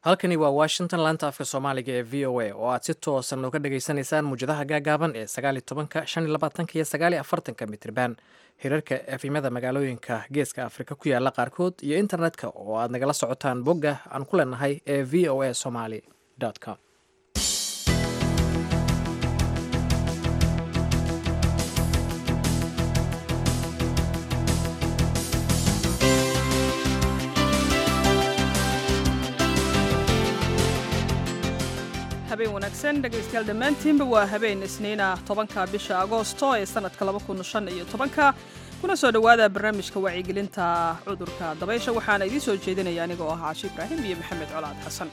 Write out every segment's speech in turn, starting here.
halkani waa washington laanta afka soomaaliga ee v o a oo aad si toosan uga dhagaysanaysaan muwjadaha gaagaaban ee sagaali tobanka shan iyo labaatanka iyo sagaali afartanka mitriban hirarka efimada magaalooyinka geeska afrika ku yaala qaarkood iyo internetka oo aad nagala socotaan bogga aan ku leenahay ee v o a somaly com habeen wanaagsan dhegaystayaal dhammaantiinba waa habeen isniina tobanka bisha agoosto ee sanadka iyo tobanka kuna soo dhowaada barnaamijka wacyigelinta cudurka dabaysha waxaana idiin soo jeedinaya anigoo ah caashi ibraahim iyo maxamed colaad xasan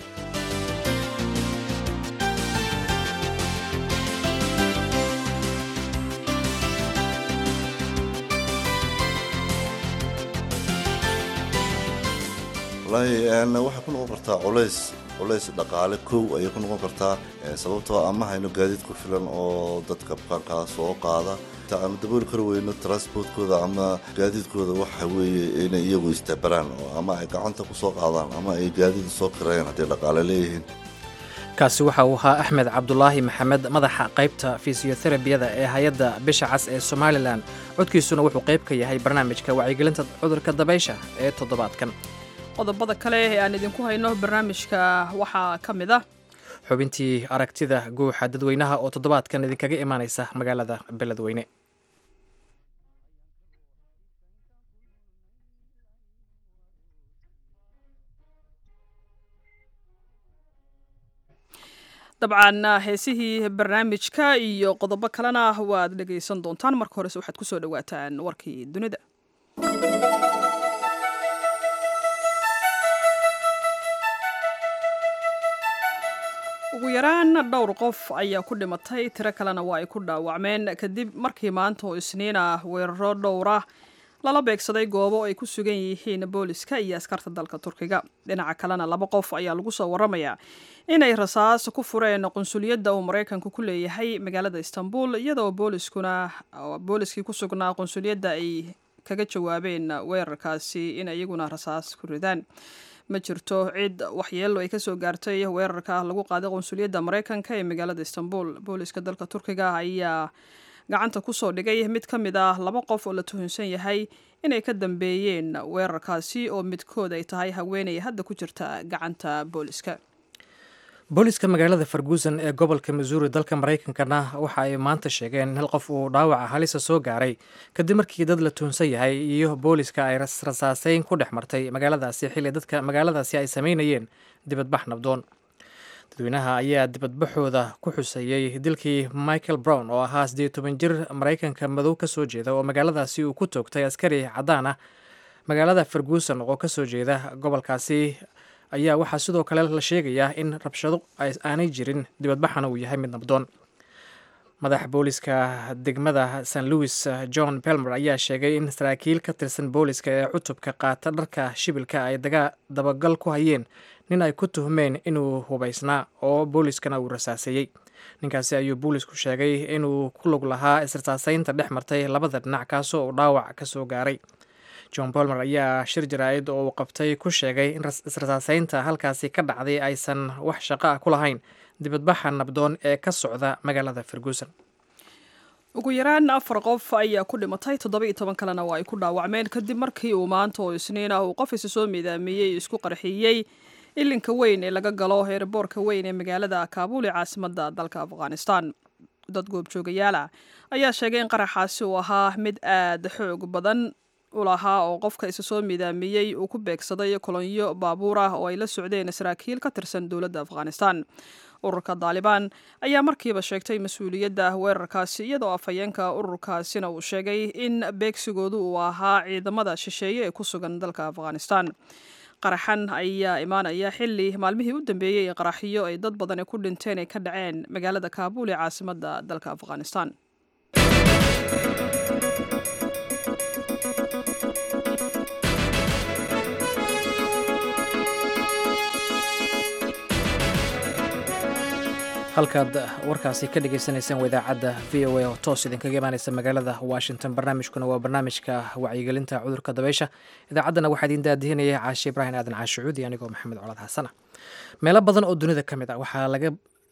wallaahi waxay ku noqon kartaa culays culays dhaqaale kow ayay ku noqon kartaa sababtoo ama hayno gaadiid ku filan oo dadka bukaankaa soo qaada aanu dabooli kari weyno transportkooda ama gaadiidkooda waxa weeye inay iyagu istabaraan ama ay gacanta ku soo qaadaan ama ay gaadiid soo kirayaan hadday dhaqaale leeyihiin kaasi waxa uu ahaa axmed cabdulaahi maxamed madaxa qaybta fisiyoterabiyada ee hay-adda bisha cas ee somalilan codkiisuna wuxuu qayb ka yahay barnaamijka wacyigelinta cudurka dabaysha ee toddobaadkan qodobada kale ee aan idinku hayno barnaamijka waxaa ka mid ah xubintii aragtida guuxa dadweynaha oo toddobaadkan idinkaga imaanaysa magaalada beledweyne dabcan heesihii barnaamijka iyo qodobo kalena waad dhegaysan doontaan marka horese waxaad kusoo dhawaataan warkii dunida ugu yaraan dhowr qof ayaa ku dhimatay tiro kalena waa ay ku dhaawacmeen kadib markii maanta oo isniin ah weeraro dhowra lala beegsaday goobo ay ku sugan yihiin booliska iyo askarta dalka turkiga dhinaca kalena laba qof ayaa lagu soo waramayaa inay rasaas ku fureen qunsuliyadda uu maraykanku ku leeyahay magaalada istanbul iyadoo booliskuna booliskii ku sugnaa qunsuliyadda ay kaga jawaabeen weerarkaasi in iyaguna rasaas ku ridaan ma jirto cid waxyeelo ay kasoo gaartay weerarka lagu qaaday qunsuliyadda maraykanka ee magaalada istanbul booliska dalka turkiga ayaa gacanta kusoo dhigay mid ka mid ah laba qof oo la tuhunsan yahay inay ka dambeeyeen weerarkaasi oo midkood ay tahay haweeney hadda ku jirta gacanta booliska booliska magaalada farguusan ee gobolka missouri dalka maraykankana waxa ay maanta sheegeen in hal qof uu dhaawaca halisa soo gaaray kadib markii dad la tuhunsan yahay iyo booliska ay rasaaseyn ku dhex martay magaaladaasi xilli dadka magaaladaasi ay sameynayeen dibadbax nabdoon dadweynaha ayaa dibadbaxooda ku xuseeyey dilkii michael brown oo ahaa siddeed toban jir maraykanka madow ka soo jeeda oo magaaladaasi uu ku toogtay askari caddaan ah magaalada farguusan oo ka soo jeeda gobolkaasi ayaa waxaa sidoo kale la sheegayaa in rabshado aanay jirin dibadbaxana uu yahay mid nabdoon madaxa booliska degmada st louis john belmer ayaa sheegay in saraakiil ka tirsan booliska ee cutubka qaata dharka shibilka ay dabagal ku hayeen nin ay ku tuhmeen inuu hubaysnaa oo booliskana uu rasaaseeyey ninkaasi ayuu boolisku sheegay inuu ku lug lahaa israsaaseynta dhex martay labada dhinac kaasoo uu dhaawac ka soo gaaray john bolmer ayaa shir jaraa'id oo uu qabtay ku sheegay in israsaaseynta halkaasi ka dhacday aysan wax shaqo ah ku lahayn dibadbaxa nabdoon ee ka socda magaalada ferguson ugu yaraan afar qof ayaa ku dhimatay toddoba iyo toban kalena waa ay ku dhaawacmeen kadib markii uu maanta oo isniin ah uu qof isa soo miidaamiyey isku qarxiyey ilinka weyn ee laga galo heerboorka weyn ee magaalada kaabuul ee caasimadda dalka afghanistan dad goobjoogayaal ah ayaa sheegay in qaraxaasi uu ahaa mid aad xoog badan ulahaa oo qofka isa soo miidaamiyey uu ku beegsaday kolonyo baabuur ah oo ay la socdeen saraakiil ka tirsan dowladda afghanistan ururka daalibaan ayaa markiiba sheegtay mas-uuliyadda weerarkaasi iyadoo afhayeenka ururkaasina uu sheegay in beegsigoodu uu ahaa ciidamada shisheeye ee ku sugan dalka afghanistan qaraxan ayaa imaanaya xili maalmihii u dambeeyey ee qaraxyo ay dad badani ku dhinteen ay ka dhaceen magaalada kaabuul ee caasimadda dalka afghanistan halkaad warkaasi ka dhagaysanaysaan waa idaacadda v o a oo toos idinkaga imaanaysa magaalada washington barnaamijkuna waa barnaamijka wacyigelinta cudurka dabeysha idaacaddana waxaa idiin daadihinaya caashe ibraahim aadan caashucuudi anigoo maxamed colaad xasana meelo badan oo dunida ka mid ah waxaa laga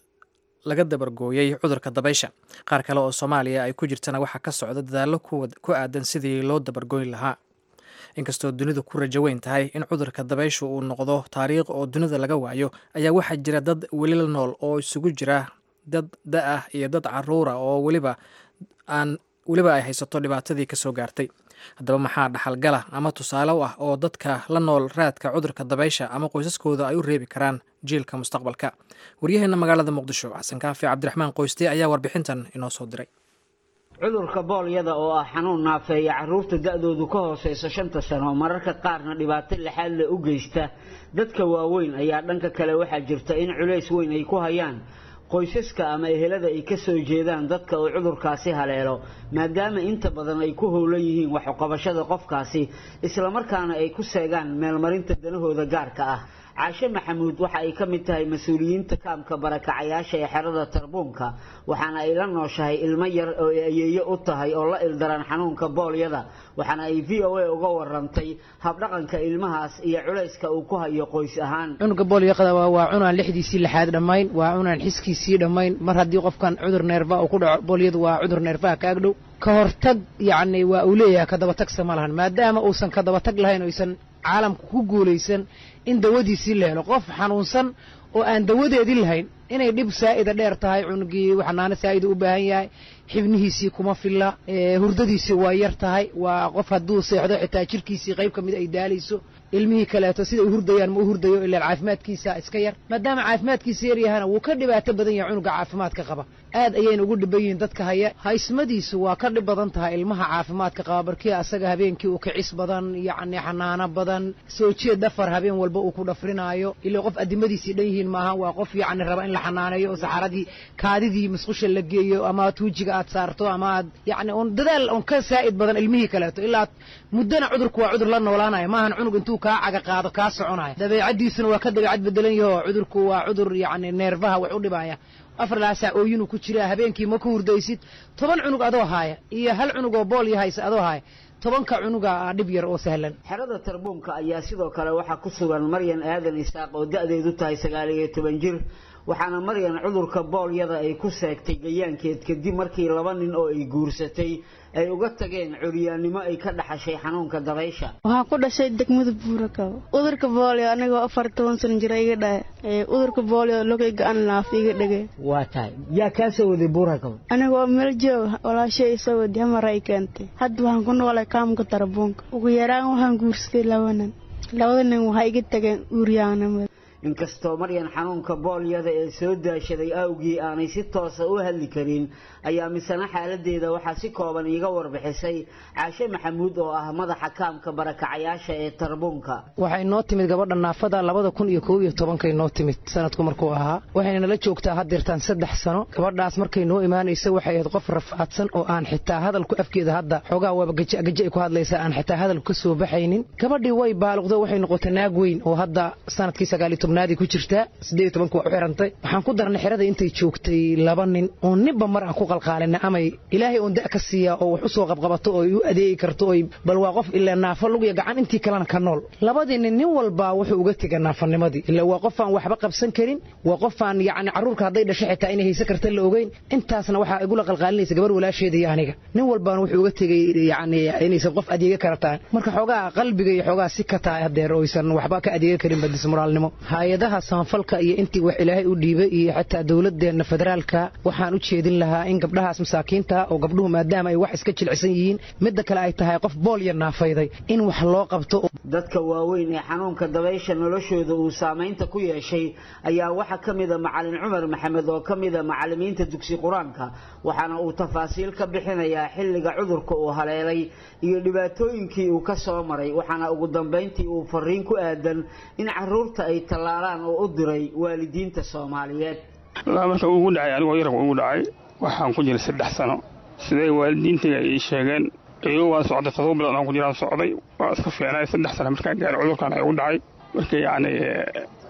laga dabargooyey cudurka dabaysha qaar kale oo soomaaliya ay ku jirtana waxaa ka socda dadaallo ku aadan sidii loo dabargooyn lahaa inkastoo dunidu ku rajo weyn tahay in cudurka dabayshu uu noqdo taariikh oo dunida laga waayo ayaa waxaa jira dad weli la nool oo isugu jira dad da-ah iyo dad caruura oo weliba aan weliba ay haysato dhibaatadii kasoo gaartay haddaba maxaa dhaxalgala ama tusaale u ah oo dadka la nool raadka cudurka dabaysha ama qoysaskooda ay u reebi karaan jiilka mustaqbalka waryaheena magaalada muqdisho xasan kaafi cabdiraxmaan qoyste ayaa warbixintan inoo soo diray cudurka boolyada oo ah xanuun naafeeya carruurta da-doodu ka hooseysa shanta sano mararka qaarna dhibaato lixaad le u geysta dadka waaweyn ayaa dhanka kale waxaa jirta in culays weyn ay ku hayaan qoysaska ama ehelada ay ka soo jeedaan dadka uu cudurkaasi haleelo maadaama inta badan ay ku howlan yihiin waxuqabashada qofkaasi islamarkaana ay ku seegaan meelmarinta danahooda gaarka ah caashe maxamuud waxa ay ka mid tahay mas-uuliyiinta kaamka barakacayaasha ee xerada tarbuunka waxaana ay la nooshahay ilmo yar oo ay ayeeyo u tahay oo la ildaran xanuunka boolyada waxaana ay v o a uga warantay habdhaqanka ilmahaas iyo culayska uu ku hayo qoys ahaan cunuga boolyaqada waa cunaan lixdiisii lixaad dhammayn waa cunaan xiskiisii dhammayn mar haddii qofkan cudur neerfa uu ku dhaco boolyadu waa cudur neerfaha ka agdhow ka hortag yacni waa uu leeyahay ka dabatagsa ma lahan maadaama uusan ka dabatag lahayn oysan caalamka ku guulaysan in dawadiisii la helo qof xanuunsan oo aan dawadeedii lahayn inay dhib saa'ida dheer tahay cunugii xanaano saa'ida u baahan yahay xibnihiisii kuma filla hurdadiisii waa yar tahay waa qof hadduu seexdo xitaa jirkiisii qayb ka mid ay daalayso ilmihii kaleeto sida u hurdayaan ma u hurdayo ilaa caafimaadkiisa iska yar maadaama caafimaadkiisa yar yahana wuu ka dhibaato badan yahay cunuga caafimaadka qaba aad ayayna ugu dhiban yihiin dadka haya haysmadiisu waa ka dhib badan tahay ilmaha caafimaadka qaba barkii asaga habeenkii uu kicis badan yacni xanaano badan soo jeed dhafar habeen walba uu ku dhafrinaayo ilaa qof addimadiisii dhan yihiin maaha waa qof yacni raba in la xanaaneeyo oo saxaradii kaadidii musqusha la geeyo ama tuujiga aad saarto ama aad yacni un dadaal un ka saa'id badan ilmihii kaleeto ilaa muddana cudurku waa cudur la noolaanaya maahan cunug intuu kaa caga qaado kaa soconaya dabeecaddiisuna waa ka dabeecad bedelan yaho cudurku waa cudur yacni neerfaha wax u dhibaya afar laasaa ooyinuu ku jiraa habeenkii ma ku hurdaysid toban cunug adoo haaya iyo hal cunug oo bool yahaysa adoo haaya tobanka cunuga ah dhib yar oo sahlan xerada tarbuunka ayaa sidoo kale waxaa ku sugan maryan aadan isaaq oo da-deedu tahay sagaal iyo toban jir waxaana maryan cudurka boolyada ay ku seegtay gayaankeed kadib markii laba nin oo ay guursatay ay uga tageen curyaannimo ay ka dhaxashay xanuunka dabaysha waxaan ku dhashay degmada buurakaba udurka boolio anigoo afar toban san jira iga dhahe udurka boolio logay ga-an laaf iga dhege waa tahay yaa kaa soo waday buurakaba anigoo meel joog walaashay isoo wadi hamar ay keentay hadda waxaan ku noolay kaamka tarabuunka ugu yaraan waxaan guursaday laba nin labada nin waxay iga tageen uuryaanimada inkastoo maryan xanuunka boolyada ee soo daashaday awgii aanay si toosa u hadli karin ayaa misena xaaladeeda waxaa si kooban iiga warbixisay caashe maxamuud oo ah madaxa kaamka barakacayaasha ee tarbuunka waxay noo timid gabadha naafada labada kun iyo kow iyo tobankay noo timid sanadku markuu ahaa waxayna nala joogtaa haddeertaan saddex sano gabadhaas markay noo imaanaysa waxay ahayd qof rafaadsan oo aan xitaa hadalku afkeeda hadda xoogaa waaba gajaagaja ay ku hadlaysaa aan xitaa hadalku ka soo baxaynin gabadhii way baaluqdo waxay noqotay naag weyn oo hadda sanadkii sagaaliyo tobnaadii ku jirtaa siddeed iyo tobanka waa u xirantay waxaan ku darnay xerada intay joogtay laba nin oo ninba mar aan ku qalqaalina amay ilaahay oon da' ka siiyaa oo wax u soo qabqabato oo ay u adeegi karto oy bal waa qof ilaa naafo lugiya gacan intii kalena ka nool labadii nin nin walbaa wuxuu uga tega naafanimadii ilaa waa qofaan waxba qabsan karin waa qofaan yacni carruurka hadday dhasho xitaa inay haysan karta la ogeyn intaasna waxaa igula qalqaalinaysa gabar walaasheeda iyo aniga nin walbaana wuxuu uga tegey yacni inaysan qof adeega kara tahay marka xoogaa qalbiga iyo xoogaa si ka tahay haddeer oysan waxba ka adeega karin badismoraalnimo hay-adaha samafalka iyo intii wax ilaahay u dhiibay iyo xataa dowladeenna federaalka waxaan u jeedin lahaa in gabdhahaas masaakiinta oo gabdhuhu maadaama ay wax iska jilicsan yihiin midda kale ay tahay qof boolya naafayday in wax loo qabto dadka waaweyn ee xanuunka dabaysha noloshooda uu saamaynta ku yeeshay ayaa waxaa ka mida macalin cumar maxamed oo ka mida macalimiinta dugsi qur-aanka waxaana uu tafaasiil ka bixinayaa xilliga cudurka uu haleelay iyo dhibaatooyinkii uu ka soo maray waxaana ugu dambayntii uu fariin ku aadan in caruurta ay tallaalaan oo u diray waalidiinta soomaaliyeed marka ugu dhacay anigoo yarabka ugu dhacay waxaan ku jiray saddex sano siday waalidiintayga ii sheegeen iyagoo waan socday todoba bilood aan ku jiraan socday waa iska fiicnay saddex sano markaan gaaray cudurkan ay ugu dhacay marka yacni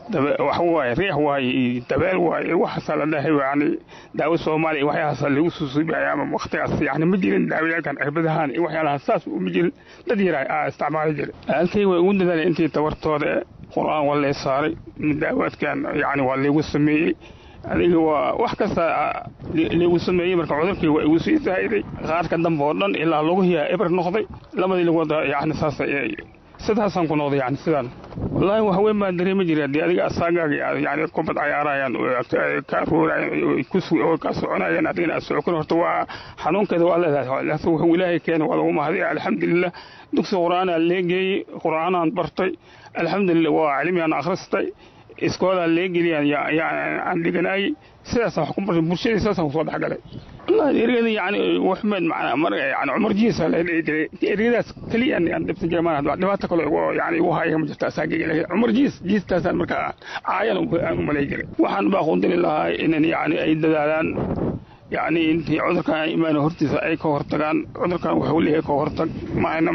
wax waaye riix waaye iyo dabeel waaye waxaasaa la dhahay yani daawo soomaaliya iyo waxyaalahaasa lagu susuubaya ama waktigaas yani ma jirin daawayaalkan cirbadahaan iyo waxyaalahaas saas uma jirin dad yaraa aa isticmaali jiray halkay way ugu dadaaleen intii tabartooda e qur-aan waa lay saaray daawaadkan yani waa laygu sameeyey adiga waa wax kasta laygu sameeyey marka cudurkii waa igu sii zaa'iday qaarka dambe oo dhan ilaa laguhiyaa eber noqday labadii lagooda yani saas sidaasaan ku noqday yani sidaan wallaahi wax weyn baan dareemi jiray haddii adiga asaagaaga yani kubad cayaarayaan ka aruurayaan oo ka soconayaan adigana aad socokon horta waa xanuunkeeda waa leedahay wuxuu ilaahay keena waa lagu mahadiya alxamdulilah dugsi qur-aanaa leegeeyey qur-aanaan bartay alxamdulilah waa cilmiyaan akhristay iskoolaa leegeliyaan aan dhiganaayey sidaasaan wax ku bartay bulshadii sidaasaan kusoo dhexgalay wallahi ergada yani waxmed macnaa mar yani cumar jiisa la dhihi jiray ergadaas keliya aan dhibsan jiray maana dhibaato kale yani igu haya ma jirta asaagayga laakiin cumar jiis jiistaasaan markaa caayan aan u malay jiray waxaan baa qundili lahaa inan yani ay dadaalaan yani intii cudurkan imaan hortiisa ay ka hortagaan cudurkan wuxuu leeyahay ka hortag maana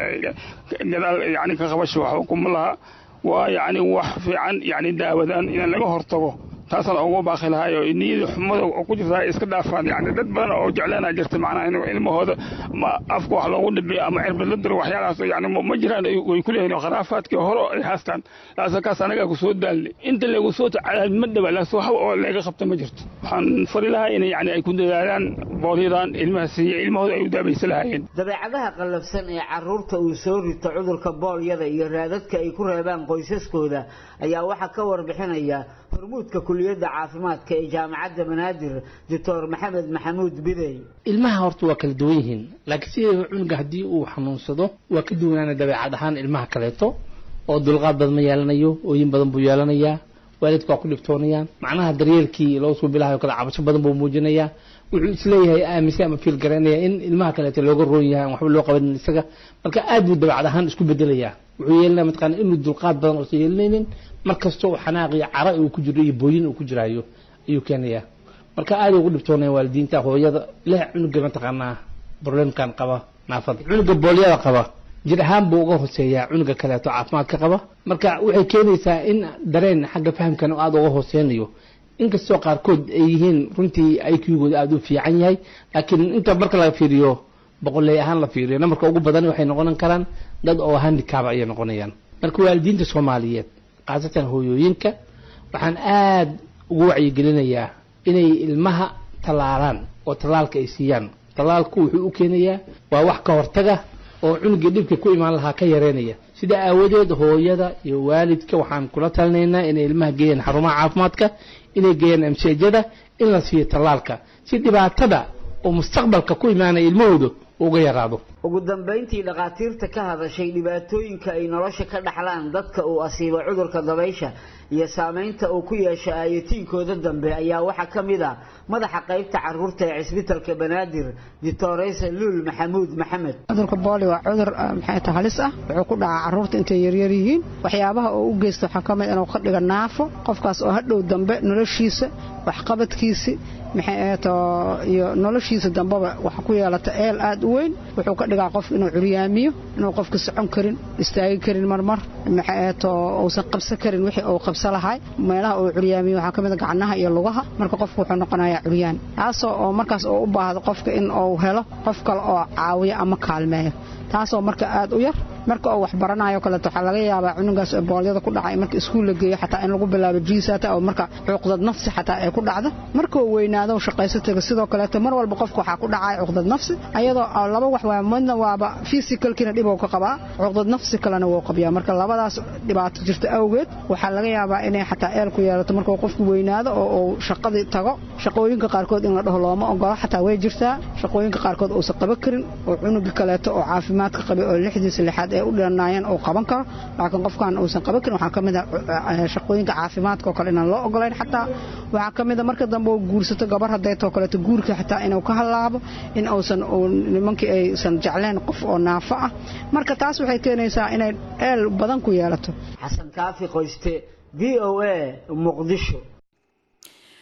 gadaal yani ka qabasho waxba kuma laha waa yani wax fiican yani daawadaan in laga hortago taasaan ugu baaqi lahaayoo niyada xumada oo ku jirta iska dhaafaan yani dad badan oo jeclaanaa jirta macnaha in ilmahooda ma afka wax loogu dhibiyo ama cirbad la diro waxyaalahaas yani ma jiraan way ku leeyihin khuraafaadkii hore ay haastaan laasa kaas anagaa ku soo daalnay inta lagu soo tacalaal ma dhaba laas wax oo laga qabta ma jirto waxaan fari lahaa in yani ay ku dadaalaan boolyadan ilmaha siiya ilmahooda ay u daabaysa lahaayeen dabeecadaha qallafsan ee caruurta uu soo rito cudurka boolyada iyo raadadka ay ku reebaan qoysaskooda ayaa waxaa ka warbixinaya hormuudka kuliyadda caafimaadka ee jaamacadda banaadir doctor maxamed maxamuud bidey ilmaha horta waa kala duwan yihiin laakiin sideeda cunuga haddii uu xanuunsado waa ka duwanaana dabeecad ahaan ilmaha kaleeto oo dulqaad badan ma yeelanayo ooyin badan buu yeelanayaa waalidka waa ku dhibtoonayaan macnaha daryeelkii loo soo bilahayo kale cabasho badan buu muujinayaa wuxuu isleeyahay aaminsan ama fiil garanaya in ilmaha kaleeto looga roon yahay aan waxba loo qabanin isaga marka aad buu dabeecad ahaan isku bedelayaa wuxuu yeelanaya mataqaana inuu dulqaad badan oosan yeelanaynin mar kasta oo xanaaq iyo cara uu ku jiro iyo booyin uu ku jiraayo ayuu keenayaa marka aad ugu dhibtoonaya waalidiinta hooyada leh cunuga mataqaanaa problemkan qaba naafada cunuga boolyada qaba jir ahaan buu uga hooseeyaa cunuga kaleeto caafimaadka qaba marka waxay keenaysaa in dareen xagga fahamkan aada uga hooseynayo inkastoo qaarkood ay yihiin runtii iqgooda aada u fiican yahay laakiin inta marka la fiiriyo boqoley ahaan la fiiriyo namarka ugu badan waxay noqon karaan dad oo handicab ayay noqonayaan marka waalidiinta soomaaliyeed khaasatan hooyooyinka waxaan aada ugu wacyigelinayaa inay ilmaha tallaalaan oo tallaalka ay siiyaan tallaalku wuxuu u keenayaa waa wax ka hortaga oo cunugii dhibka ku imaan lahaa ka yareynaya sida aawadeed hooyada iyo waalidka waxaan kula talinaynaa inay ilmaha geeyaan xarumaha caafimaadka inay geeyaan amseejada in la siiyo tallaalka si dhibaatada oo mustaqbalka ku imaanaya ilmahooda uga yaraado ugu dambayntii dhakhaatiirta ka hadashay dhibaatooyinka ay nolosha ka dhaxlaan dadka uu asiibo cudurka dabaysha iyo saamaynta uu ku yeesho aayatiinkooda dambe ayaa waxaa ka mid ah madaxa qaybta caruurta ee cisbitalka banaadir ditoreysa luul maxamuud maxamed cudurka booli waa cudur maxay ta halis ah wuxuu ku dhacaa caruurta intay yaryar yihiin waxyaabaha oo u geysta waxaa ka mid inuu ka dhiga naafo qofkaas oo hadhow dambe noloshiisa waxqabadkiisi maxay ahato iyo noloshiisa dambeba waxa ku yeelata eel aad u weyn wuxuu ka dhigaa qof inuu curyaamiyo inuu qofka socon karin istaagi karin marmar maxay ahato uusan qabsan karin wixii uu qabsa lahay meelaha uu curyaamiyo waxaa ka mid a gacnaha iyo lugaha marka qofku wuxuu noqonayaa curyaan taasoo oo markaas uu u baahdo qofka in uu helo qof kale oo caawiyo ama kaalmeeyo taasoo marka aad u yar marka uu wax baranayo kaleeto waxaa laga yaabaa cunugaas boolyada ku dhacay marka iskuul la geeyo xataa in lagu bilaabo jiisata oo marka cuqdad nafsi xataa ay ku dhacdo markuu weynaado shaqayso taga sidoo kaleeto mar walba qofka waxaa ku dhacaya cuqdad nafsi ayadoo laba wax waa midna waaba physicalkiina dhib uu ka qabaa cuqdad nafsi kalena wuu qabiyaa marka labadaas dhibaato jirta awgeed waxaa laga yaabaa inay xataa eel ku yeelato markuu qofku weynaado oo uu shaqadii tago shaqooyinka qaarkood in la dhaho looma ogolo xataa way jirtaa shaqooyinka qaarkood uusan qaban karin oo cunuga kaleeto oo caafimaadka qabay oo lixdiisa lixaad ee u dhanaayeen uu qaban karo laakiin qofkan uusan qaban karin waxaa ka mid a shaqooyinka caafimaadka oo kale inaan loo ogolayn xataa waxaa ka mid a marka dambe uu guursato gabar hadeetoo kaleeto guurka xataa inuu ka halaabo in uusan nimankii aysan jecleen qof oo naafo ah marka taas waxay keenaysaa inay eel badan ku yeelato xasan kaafi qoyste v o a muqdisho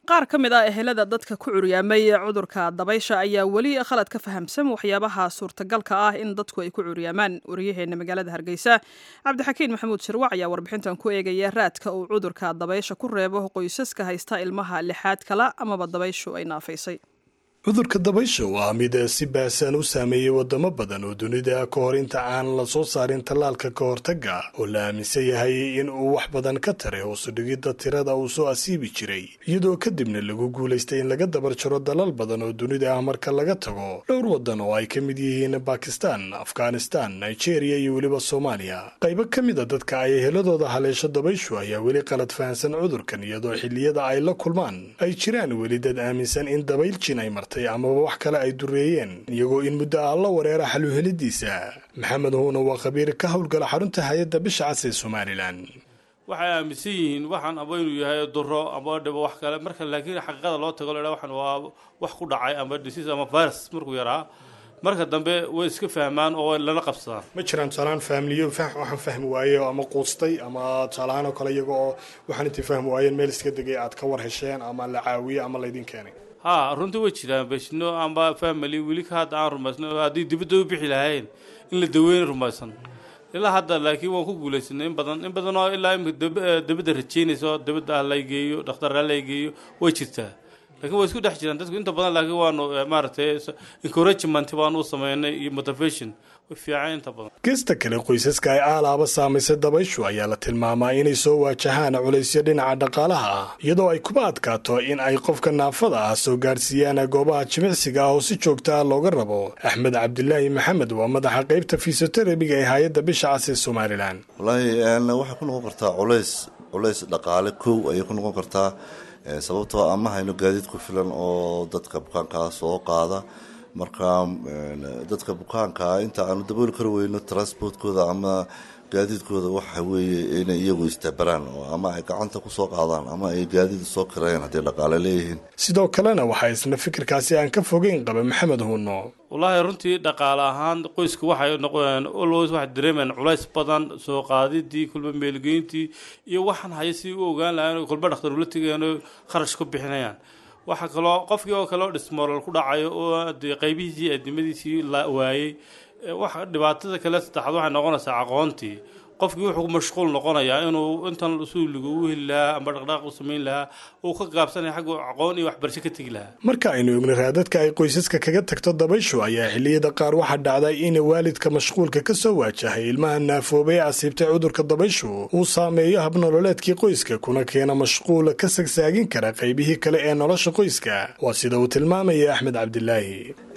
qaar ka mid ah ehelada dadka ku curyaamay cudurka dabaysha ayaa weli khalad ka fahamsan waxyaabaha suurtagalka ah in dadku ay ku curyaamaan waryaheena magaalada hargeysa cabdixakiin maxamuud shirwac ayaa warbixintan ku eegaya raadka uu cudurka dabaysha ku reebo qoysaska haysta ilmaha lixaad kala amaba dabayshu ay naafaysay cudurka dabaysha waa mid si baahsan u saameeyey wadamo badan oo dunida ka hor inta aan la soo saarin tallaalka ka hortagga oo la aaminsan yahay in uu wax badan ka taray hoosu dhigidda tirada uu soo asiibi jiray iyadoo kadibna lagu guulaystay in laga dabar jaro dalal badan oo dunida ah marka laga tago dhowr waddan oo ay ka mid yihiin bakistan afghanistan nigeria iyo weliba soomaaliya qaybo ka mid a dadka ay heladooda haleesho dabayshu ayaa weli qalad fahansan cudurkan iyadoo xilliyada ay la kulmaan ay jiraan weli dad aaminsan in dabayl jin ay martay amaba wax kale ay dureeyeen iyagoo in muddo ah la wareera xaluhelidiisa maxamed huuna waa khabiir ka howlgala xarunta hay-adda bisha cas ee somalilan waxay aaminsan yihiin waxaan aba inuu yahay duro ama dhibo wax kale marka laakiin xaqiiqada loo tago la waxaan waa wax ku dhacay ama disease ama virus markuu yaraa marka dambe way iska fahmaan oo lala qabsadaan ma jiraan tusaalaan faamiliyo waxaan fahmi waaye ama quustay ama tusaalahaan oo kale iyaga oo waxaan intay fahmi waayeen meel iska degay aad ka war hesheen ama la caawiye ama laydin keenay ha runtii way jiraan beshino amba family weli ka hadda aan rumaysno haddii dibadda u bixi lahayn in la daweyn rumaysan ilaa hadda laakiin waan ku guulaysanay in badan in badan oo ilaa imika dabadda rajaynayso dabadda ah laygeeyo dhakhtarra laygeeyo way jirtaa lakiin way isku dhex jiraan dadku inta badan laakiin waanu maaragtay encouragement baanu u sameynay iyo motivation way fiican inta badan geesta kale qoysaska ay aalaaba saamaysay dabayshu ayaa la tilmaamaa inay soo waajahaan culaysyo dhinaca dhaqaalaha ah iyadoo ay kuba adkaato in ay qofka naafada ah soo gaadhsiiyaan goobaha jimicsiga ah oo si joogta ah looga rabo axmed cabdilaahi maxamed waa madaxa qaybta fisioterebiga ee hay-adda bisha cas ee somalilan wallaahi waxay ku noqon kartaa culays culays dhaqaale kow ayay ku noqon kartaa sababtoo ama hayno gaadiid ku filan oo dadka bukaankaa soo qaada marka dadka bukaankaa inta aanu dabooli kari weyno transportkooda ama gaadiidkooda waxa weeye inay iyagu istabaraan oo ama ay gacanta kusoo qaadaan ama ay gaadiid soo kirayaan hadday dhaqaale leeyihiin sidoo kalena waxaa isna fikirkaasi aan ka fogeyn qaba maxamed huuno wallaahi runtii dhaqaale ahaan qoysku waxay noqon always waxay dareemayaan culays badan soo qaadidii kulba meelgeyntii iyo waxaan haya si u ogaan lahayn kulba dhakhtar ula tegayaan kharash ku bixinayaan waxaa kaloo qofkii oo kale oo dhismoolal ku dhacayo oo dee qaybihiisii adimadiisii la waayey wax dhibaatada kale saddexaad waxay noqonaysaa aqoontii qofkii wuxuu ku mashquul noqonayaa inuu intan suuliga u heli lahaa ama dhaqdhaaq u samayn lahaa uu ka gaabsanaya xagga aqoon iyo waxbarasho ka tegi lahaa marka aynu egno raadadka ay qoysaska kaga tagto dabayshu ayaa xilliyada qaar waxaa dhacday in waalidka mashquulka ka soo waajahay ilmaha naafoobay ee asiibtay cudurka dabayshu uu saameeyo habnololeedkii qoyska kuna keena mashquula ka sagsaagin kara qaybihii kale ee nolosha qoyska waa sida uu tilmaamaya axmed cabdilaahi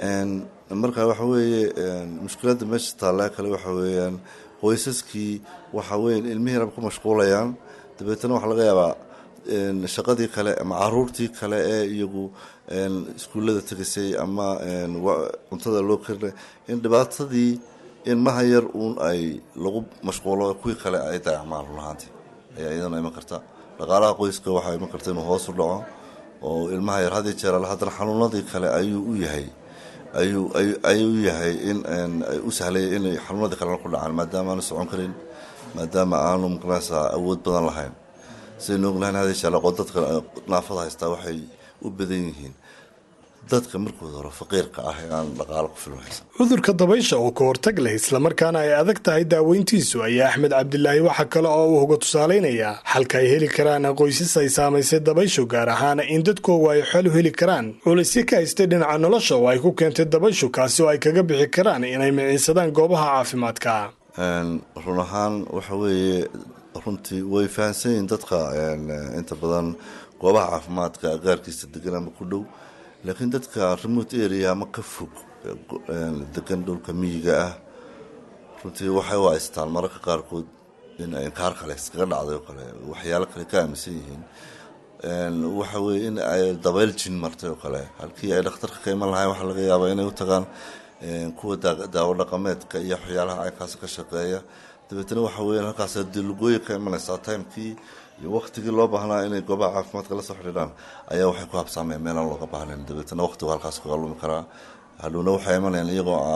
marka waxa weeye mushkiladda meesha taallaa kale waxa weeyaan qoysaskii waxa weya ilmihiinaba ku mashquulayaan dabeetana waxaa laga yaabaa shaqadii kale ama caruurtii kale ee iyagu iskuullada tegisay ama cuntada loo karinay in dhibaatadii ilmaha yar uun ay lagu mashquulo kuwii kale ay dayacmaan runahaantii ayaa iyadana iman karta dhaqaalaha qoyska waxaa iman karta inuu hoos u dhaco oo ilmaha yar had jeer haddana xanuunadii kale ayuu u yahay ayuu ayuu yahay in u sahlaya inay xanuunadii kalena ku dhacaan maadaama aanu socon karin maadaama aanu maqnaysaa awood badan lahayn sidaynu ognahayn hada jeer dadka naafada haystaa waxay u badan yihiin dadka markooda hore faqiirka ah ee aan dhaqaalo ku filan haysan cudurka dabaysha oo ka hortag leh islamarkaana ay adag tahay daaweyntiisu ayaa axmed cabdilaahi waxaa kale oo uu uga tusaalaynayaa xalka ay heli karaan qoysas ay saamaysay dabayshu gaar ahaana in dadkoogu ay xol u heli karaan culaysyo ka haystay dhinaca nolosha oo ay ku keentay dabayshu kaasi oo ay kaga bixi karaan inay miciinsadaan goobaha caafimaadka run ahaan waxa weeye runtii way fahansan yihiin dadka inta badan goobaha caafimaadka agaarkiisa degan ama ku dhow laakiin dadka remote area ama ka fog degan dhulka miyiga ah runtii waxay u haystaan mararka qaarkood in inkaar kale iskaga dhacday oo kale waxyaalo kale ka aaminsan yihiin waxa weye in ay dabayl jin martay oo kale halkii ay dhakhtarka ka iman lahayn waxaa laga yaabaa inay u tagaan kuwa daawo dhaqameedka iyo waxyaalaha aykaas ka shaqeeya dabeetna waxa weya halkaas dilugooyi ka imanaysaa timekii iyo waktigii loo baahnaa inay goobaha caafimaadka la soo xidhiidhaan ayaa waxay ku habsaameen meelaan looga baahnayn dabeetna waqtigu halkaas kaga lumi karaa hadhowna waxay imanayaan iyagoo aan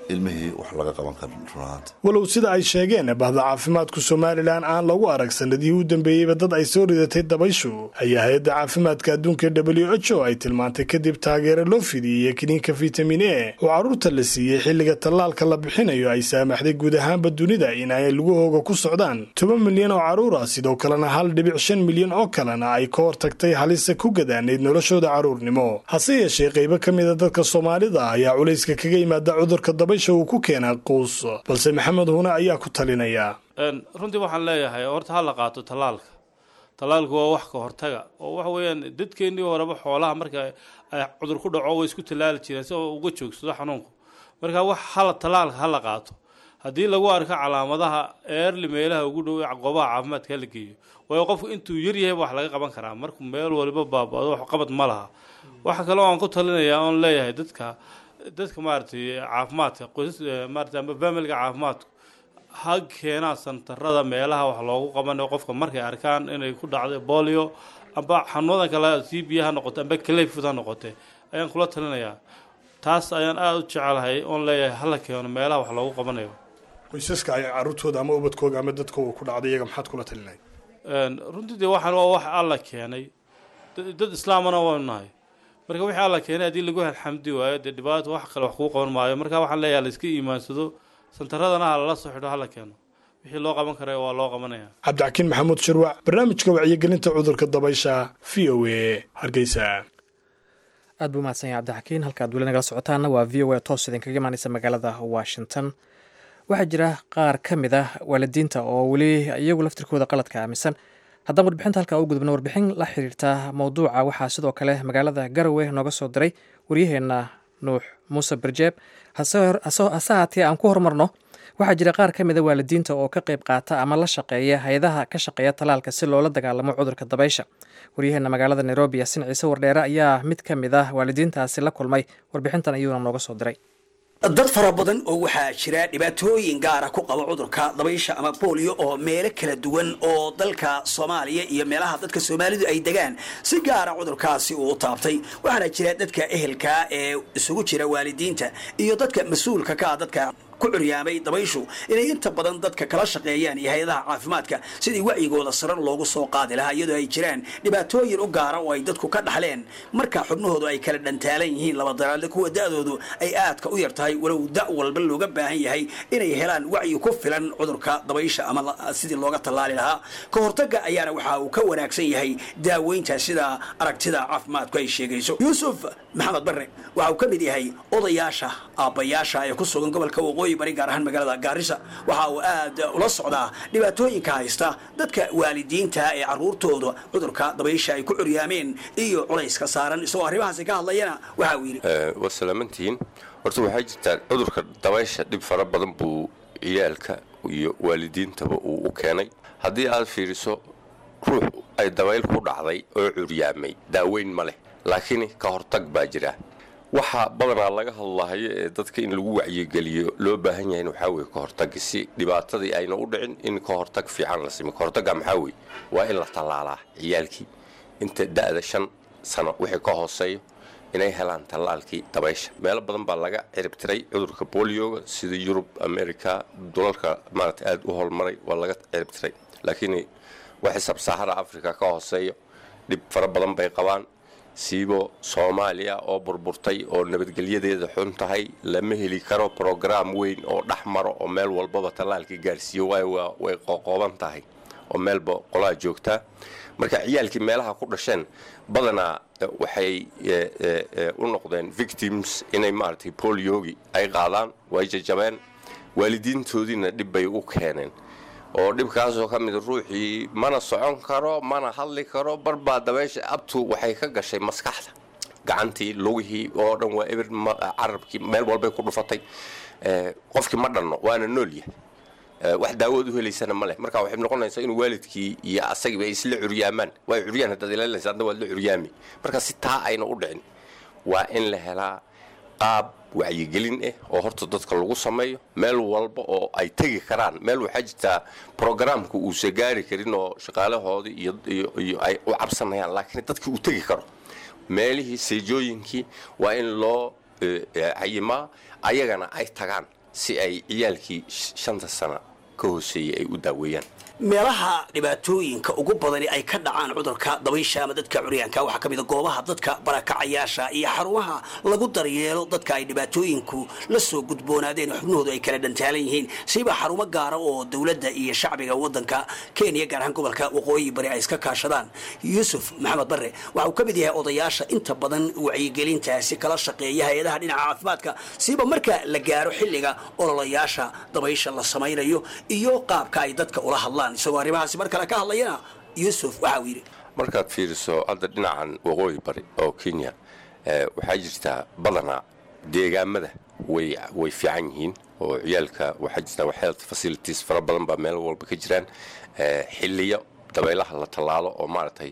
ilmihii wax laga qaban karin runahaanta walow sida ay sheegeen bahda caafimaadku somalilan aan lagu arag sanadihii u dambeeyeyba dad ay soo ridatay dabayshu ayaa hay-adda caafimaadka adduunka w h o ay tilmaantay kadib taageero loo fidiyey kiniinka fitamin e oo carruurta la siiyey xilliga tallaalka la bixinayo ay saamaxday guud ahaanba dunida in ay lugahooga ku socdaan toban milyan oo carruur ah sidoo kalena hal dhibic shan milyan oo kalena ay ka hortagtay halisa ku gadaanayd noloshooda carruurnimo hase yeeshee qaybo ka mida dadka soomaalida ayaa culayska kaga yimaada cudurka dabaysha uu ku keenaa quus balse maxamed huune ayaa ku talinaya runtii waxaan leeyahay horta ha la qaato tallaalka tallaalku waa wax ka hortaga oo waxa weeyaan dadkeennii horeba xoolaha marka ay cudur ku dhaco way isku tallaali jireen si oo uga joogsado xanuunku marka wax hala tallaalka ha la qaato haddii lagu arko calaamadaha eerli meelaha ugu dhow ee goobaha caafimaadka hala geeyo waayo qofku intuu yar yahay wax laga qaban karaa markuu meel waliba baabado wax qabad ma laha waxa kale oo aan ku talinayaa oon leeyahay dadka dadka maaragtay caafimaadka qoysas maaragtay ama familga caafimaadku ha keenaan santarada meelaha wax loogu qabanayo qofka markay arkaan inay ku dhacday bolio amba xanuunadan kale c b ha noqote amba clayfoot ha noqote ayaan kula talinayaa taas ayaan aada u jecelahay oon leeyahay hala keeno meelaha wax loogu qabanayo qoysaska ay carruurtooda ama ubadkooga ama dadkooga ku dhacday iyaga maxaad kula talinay runtii dee waxaan waa wax alla keenay dad islaamana waanu nahay marka wixii alla keenay haddii lagu alxamdi waayo dee dhibaato wax kale wax kuu qaban maayo marka waxaan leeyahay laiska iimaansado santaradana ha lala soo xidho hala keeno wixii loo qaban kara waa loo qabanaya cabdixakiin maxamuud shirwac barnaamijka wacyigelinta cudurka dabaysha v o a hargeysa aad buu mahadsan yahay cabdixakiin halkaad weli nagala socotaana waa v o a toos idinkaga imaaneysa magaalada washington waxaa jira qaar ka mid ah waalidiinta oo weli iyagu laftirkooda qaladka aaminsan haddaan warbixinta halkaa u gudubno warbixin la xiriirta mowduuca waxaa sidoo kale magaalada garowe nooga soo diray waryaheenna nuux muuse barjeeb hase haatee aan ku horumarno waxaa jira qaar ka mida waalidiinta oo ka qayb qaata ama la shaqeeya hay-adaha ka shaqeeya talaalka si loola dagaalamo cudurka dabaysha waryaheena magaalada nairobi yasin ciise wardheere ayaa mid ka mid ah waalidiintaasi la kulmay warbixintan ayuuna nooga soo diray dad fara badan oo waxaa jira dhibaatooyin gaara ku qaba cudurka dabaysha ama booliyo oo meelo kala duwan oo dalka soomaaliya iyo meelaha dadka soomaalidu ay degaan si gaara cudurkaasi uu u taabtay waxaana jira dadka ehelka ee isugu jira waalidiinta iyo dadka mas-uulka ka ah dadka ku curyaamay dabayshu inay inta badan dadka kala shaqeeyaan iyo hay-adaha caafimaadka sidii wacyigooda sarar loogu soo qaadi lahaa iyadoo ay jiraan dhibaatooyin u gaara oo ay dadku ka dhaxleen marka xubnahoodu ay kala dhantaalan yihiin laba daraadle kuwa da-doodu ay aadka u yar tahay walow da walba looga baahan yahay inay helaan wacyi ku filan cudurka dabaysha ama sidii looga tallaali lahaa ka hortagga ayaana waxa uu ka wanaagsan yahay daaweynta sida aragtida caafimaadku ay sheegayso yuusuf maxamed barre waxa uu ka mid yahay odayaasha aabbayaasha ee ku sugan gobolka waqooyi bari gaar ahaan magaalada gaarisa waxa uu aad ula socdaa dhibaatooyinka haysta dadka waalidiinta ee caruurtooda cudurka dabaysha ay ku curyaameen iyo culayska saaran isagoo arrimahaasi ka hadlayana waxa uu yidhi waa salaamantihiin horta waxaa jirtaa cudurka dabaysha dhib fara badan buu ciyaalka iyo waalidiintaba uu u keenay haddii aad fiiriso ruux ay dabayl ku dhacday oo curyaamay daaweyn ma leh laakiin ka hortag baa jira waxaa badanaa laga hadlahayo ee dadka in lagu wacyigeliyo loo baahan yahay waxaa weye ka hortag si dhibaatadii ayna u dhicin in ka hortag fiican la simo ka hortagga maxaa weye waa in la tallaalaa ciyaalkii inta da'da shan sano wixii ka hooseeyo inay helaan tallaalkii dabaysha meelo badan baa laga ciribtiray cudurka bolioga sida yurub america dulalka maarata aada u holmaray waa laga ciribtiray laakiin waxay sabsaahara africa ka hooseeyo dhib fara badan bay qabaan siibo soomaaliya oo burburtay oo nabadgelyadeeda xun tahay lama heli karo brograam weyn oo dhex maro oo meel walbaba tallaalkii gaarsiiyo waayo way qoqooban tahay oo meelba qolaa joogtaa marka ciyaalkii meelaha ku dhasheen badanaa waxay u noqdeen victims inay maaragtay boliogi ay qaadaan way jajabeen waalidiintoodiina dhib bay u keeneen oo dhibkaasoo ka mid ruuxii mana socon karo mana hadli karo barbaa dabeysha abtu waxay ka gashay maskaxda gacantii lugihii oo dhan waa eber carabkii meel walbay ku dhufatay qofkii ma dhanno waana nool yahay wax daawood u helaysana ma leh marka waxay noqonaysaa inuu waalidkii iyo asagiiba ay isla curyaamaan way curyaan haddaad ilaalinaysa adna waad la curyaami marka si taa ayna u dhicin waa in la helaa qaab wacyigelin ah oo horta dadka lagu sameeyo meel walba oo ay tegi karaan meel waxaa jirtaa brogaraamka uusa gaari karin oo shaqaalahoodii iyo ay u cabsanayaan laakiin dadkii uu tegi karo meelihii seejooyinkii waa in loo cayimaa ayagana ay tagaan si ay ciyaalkii shanta sana ka hooseeyey ay u daaweeyaan meelaha dhibaatooyinka ugu badani ay ka dhacaan cudurka dabaysha ama dadka curyaanka waxaa ka mid a goobaha dadka barakacayaasha iyo xarumaha lagu daryeelo dadka ay dhibaatooyinku la soo gudboonaadeen xubnahoodu ay kala dhantaalan yihiin siba xarumo gaara oo dowladda iyo shacbiga wadanka kenya gaar ahaan gobolka waqooyi bari ay iska kaashadaan yuusuf maxamed barre waxa uu ka mid yahay odayaasha inta badan wacyigelintaasi kala shaqeeya hay-adaha dhinaca caafimaadka siba marka la gaaro xilliga ololayaasha dabaysha la samaynayo iyo qaabka ay dadka ula hadlaan isagoo arrimahaasi mar kale ka hadlayana yuusuf waxa uu yidhi markaad fiiriso hadda dhinacan waqooyi bari oo kenya waxaa jirtaa badanaa deegaamada way way fiican yihiin oo ciyaalka waxaa jirtaa health facilities fara badan baa meel walba ka jiraan xiliyo dabaylaha la tallaalo oo maaragtay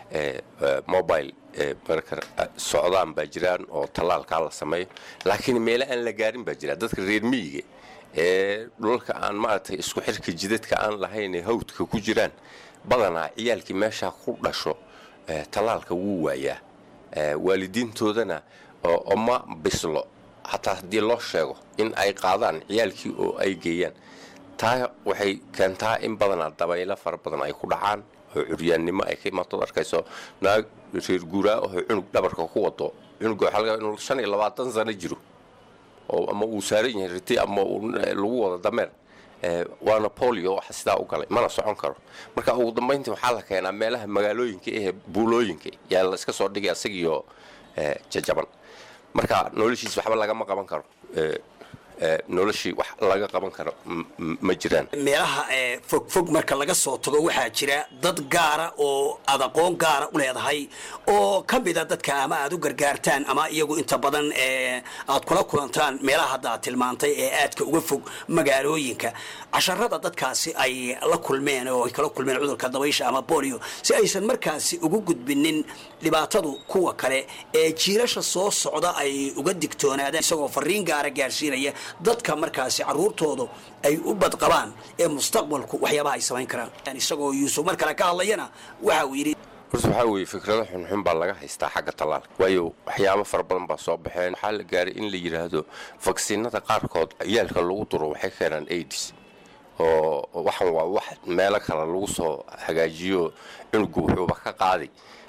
mobile marka socdaan baa jiraan oo tallaalkaa la sameeyo laakiin meele aan la gaarin baa jira dadka reer miyiga ee dhulalka aan maaragtay isku xirka jidadka aan lahayn ee hawdka ku jiraan badanaa ciyaalkii meeshaa ku dhasho tallaalka wuu waayaa waalidiintoodana oma bislo xataa haddii loo sheego in ay qaadaan ciyaalkii oo ay geeyaan taa waxay keentaa in badanaa dabaylo fara badan ay ku dhacaan oo curyaannimo ay ka imaatood arkayso naag reer guuraa oo cunug dhabarka ku wado cunuga waxaa laga inuu shan iyo labaatan sano jiro oo ama uu saaran yahay riti ama lagu wado dameer waana bolio waxa sidaa u galay mana socon karo marka ugu dambayntii waxaa la keenaa meelaha magaalooyinka ee buulooyinka yaa la iska soo dhigay asagiyo jajaban marka noloshiis waxba lagama qaban karo noloshii wax laga qaban karo ma jiraan meelaha fogfog marka laga soo tago waxaa jira dad gaara oo aad aqoon gaara u leedahay oo ka mida dadka ama aad u gargaartaan ama iyagu inta badan aad kula kulantaan meelaha hadda aad tilmaantay ee aadka uga fog magaalooyinka casharada dadkaasi ay la kulmeen oo ay kala kulmeen cudurka dabaysha ama bolio si aysan markaasi ugu gudbinin dhibaatadu kuwa kale ee jiirasha soo socda ay uga digtoonaadaan isagoo fariin gaara gaarsiinaya dadka markaasi caruurtoodu ay u badqabaan ee mustaqbalku waxyaabaha ay samayn karaan isagoo yuusuf mar kale ka hadlayana waxa uu yidhi horta waxaa weeye fikrado xunxun baa laga haystaa xagga tallaalka waayo waxyaabo fara badan baa soo baxeen waxaa la gaaray in la yidhaahdo vaksiinada qaarkood ciyaalka lagu duro waxay keenaan aids oo waxan waa wax meelo kale lagu soo hagaajiyo cunugu wuxuuba ka qaaday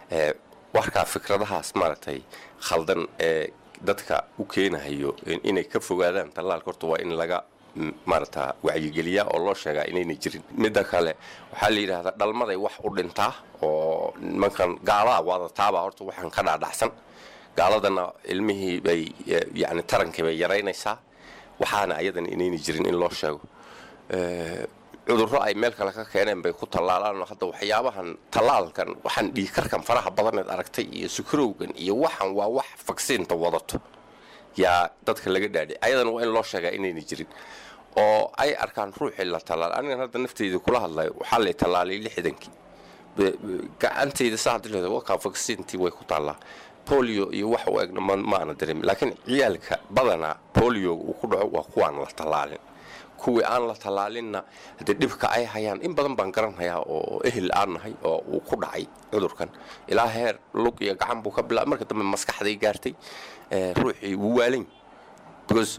warkaa fikradahaas maaragtay khaldan ee dadka u keenahayo inay ka fogaadaan tallaalka horta waa in laga maarata wacyigeliyaa oo loo sheegaa inaynay jirin midda kale waxaa la yidhaahdaa dhalmaday wax u dhintaa oo nimankan gaalaha waadataabaa horta waxaan ka dhaadhacsan gaaladana ilmihii bay yani tarankii bay yaraynaysaa waxaana ayadan inaynay jirin in loo sheego cudurro ay meel kale ka keeneen bay ku tallaalaan hadda waxyaabahan tallaalkan waxaan dhiikarkan faraha badaneed aragtay iyo sukarowgan iyo waxan waa wax vaksiinta wadato yaa dadka laga dhaadhay ayadan waa in loo sheegaa inayna jirin oo ay arkaan ruuxii la tallaal anigan hadda nafteyda kula hadlayo waxaa lay tallaalay lixdankii gacantayda saa hadii leedahay wakaa vaksiintii way ku taallaa bolio iyo wax u egna maana dareemin laakiin ciyaalka badanaa bolioga uu ku dhaco waa kuwaan la tallaalin kuwii aan la tallaalinna haddee dhibka ay hayaan in badan baan garanhayaa oo ehel aan nahay oo uu ku dhacay cudurkan ilaa heer lug iyo gacan buu ka bilaabay marka dambe maskaxday gaartay ruuxii wuu waalan because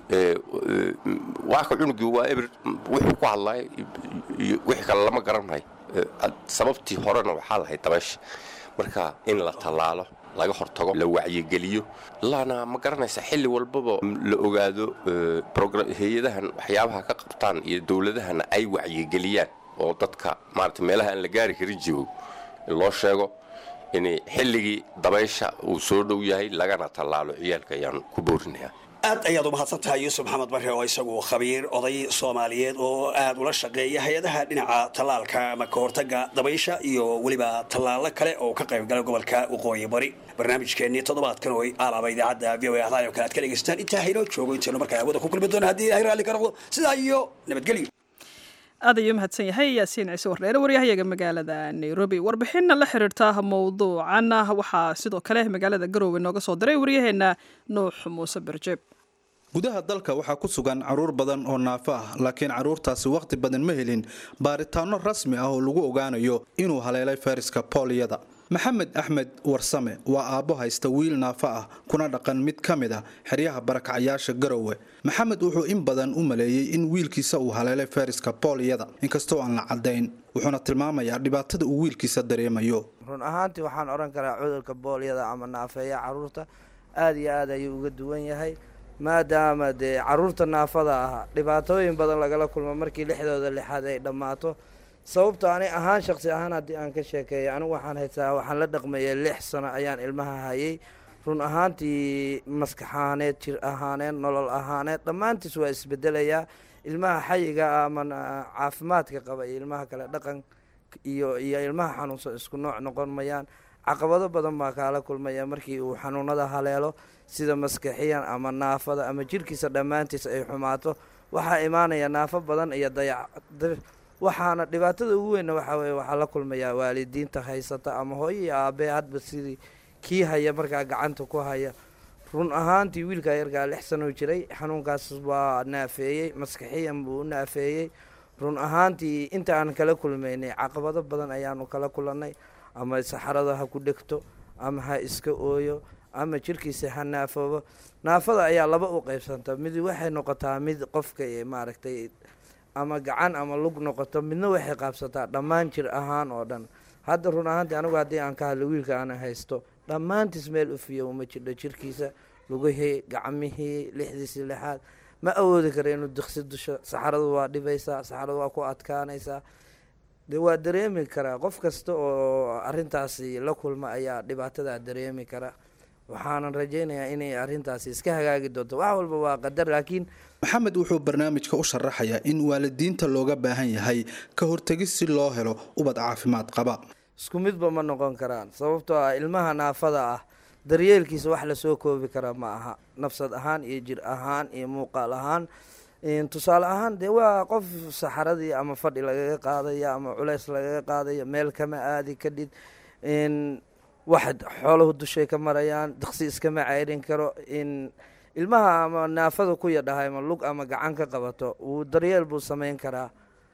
waaka cunugii waa ebir wuxuu ku hadlaya iyo wixii kale lama garanhayo sababtii horena waxaa lahayd dabaysha marka in la tallaalo laga hortago la wacyigeliyo laana ma garanaysa xilli walbaba la ogaado hay-adahan waxyaabaha ka qabtaan iyo dowladahana ay wacyigeliyaan oo dadka maarata meelaha aan la gaari karin joogo in loo sheego in xilligii dabaysha uu soo dhow yahay lagana tallaalo ciyaalka ayaan ku boorinayaa aad ayaad u mahadsan tahay yuusuf maxamed barre oo isagu khabiir oday soomaaliyeed oo aad ula shaqeeya hay-adaha dhinaca tallaalka ama ka hortaga dabaysha iyo weliba tallaalo kale oo ka qaybgala gobolka waqooyi bari barnaamijkeennii toddobaadkan oo alaaba idaacadda v o a ahdaay oo kale aad ka dhegaystaan intaa haynoo joogo intaynu markaa hawada ku kulmi doona haddii ilahay raalli ka noqdo sidaa iyo nabadgelyo aad ayuu mahadsan yahay yaasiin ciise warreere waryahayaga magaalada nairobi warbixinna la xiriirta mowduucan waxaa sidoo kale magaalada garoowe nooga soo diray waryaheena nuux muuse berjeeb gudaha dalka waxaa ku sugan caruur badan oo naafo ah laakiin caruurtaasi wakhti badan ma helin baaritaano rasmi ah oo lagu ogaanayo inuu haleelay fayraska booliyada maxamed axmed warsame waa aabbo haysta wiil naafo ah kuna dhaqan mid ka mid ah xeryaha barakacayaasha garowe maxamed wuxuu in badan u maleeyey in wiilkiisa uu haleelay fayraska booliyada inkastoo aan la caddayn wuxuuna tilmaamayaa dhibaatada uu wiilkiisa dareemayo run ahaantii waxaan odhan karaa cudurka boolyada ama naafeeya caruurta aada iyo aad ayuu uga duwan yahay maadaama dee caruurta naafada ah dhibaatooyin badan lagala kulmo markii lixdooda lixaad ay dhammaato sababto ani ahaan shaqsi ahaan haddii aan ka sheekeeyo anigu waxaan haysaa waxaan la dhaqmayay lix sano ayaan ilmaha hayay run ahaantii maskax ahaaneed jir ahaaneed nolol ahaaneed dhammaantiis waa isbedelayaa ilmaha xayiga ama caafimaadka qaba iyo ilmaha kale dhaqan iyo iyo ilmaha xanuunsan isku nooc noqon mayaan caqabado badan baa kaala kulmaya markii uu xanuunada haleelo sida maskaxiyan ama naafada ama jirkiisa dhammaantiis ay xumaato waxaa imaanaya naafo badan iyo dayac waxaana dhibaatada ugu weynna waxaa weye waxaa la kulmayaa waalidiinta haysata ama hooyo iyo aabee hadba sidii kii haya markaa gacanta ku haya run ahaantii wiilkaa yarkaa lix sanoo jiray xanuunkaas waa naafeeyey maskaxiyan buu u naafeeyey run ahaantii inta aan kala kulmaynay caqabado badan ayaanu kala kulannay ama saxarada ha ku dhegto ama ha iska ooyo ama jirkiisa ha naafoobo naafada ayaa laba u qeybsanta mid waxay noqotaa mid qofka maaragtay ama gacan ama lug noqoto midna waxay qaabsataa dhammaan jir ahaan oo dhan hadda run ahaantii anigu haddii aan ka hadlo wiilka aana haysto dhammaantiis meel ufiya uma jirdho jirkiisa lugihii gacmihii lixdiisii lixaad ma awoodi kara inuu diksi dusho saxaradu waa dhibaysaa saxaradu waa ku adkaanaysaa de waa dareemi karaa qof kasta oo arintaasi la kulma ayaa dhibaatadaa dareemi kara waxaanan rajaynayaa inay arintaasi iska hagaagi doonto wax walba waa qadar laakiin maxamed wuxuu barnaamijka u sharaxayaa in waalidiinta looga baahan yahay ka hortegis si loo helo ubad caafimaad qaba isku midba ma noqon karaan sababtoo ah ilmaha naafada ah daryeelkiisa wax lasoo koobi kara ma aha nafsad ahaan iyo jir ahaan iyo muuqaal ahaan tusaale ahaan dee waa qof saxaradii ama fadhi lagaga qaadaya ama culeys lagaga qaadaya meel kama aadi kadhid wax xooluhu dushay ka marayaan diksi iskama ceyrin karo in ilmaha ama naafada ku yadhahay ama lug ama gacan ka qabato wuu daryeel buu samayn karaa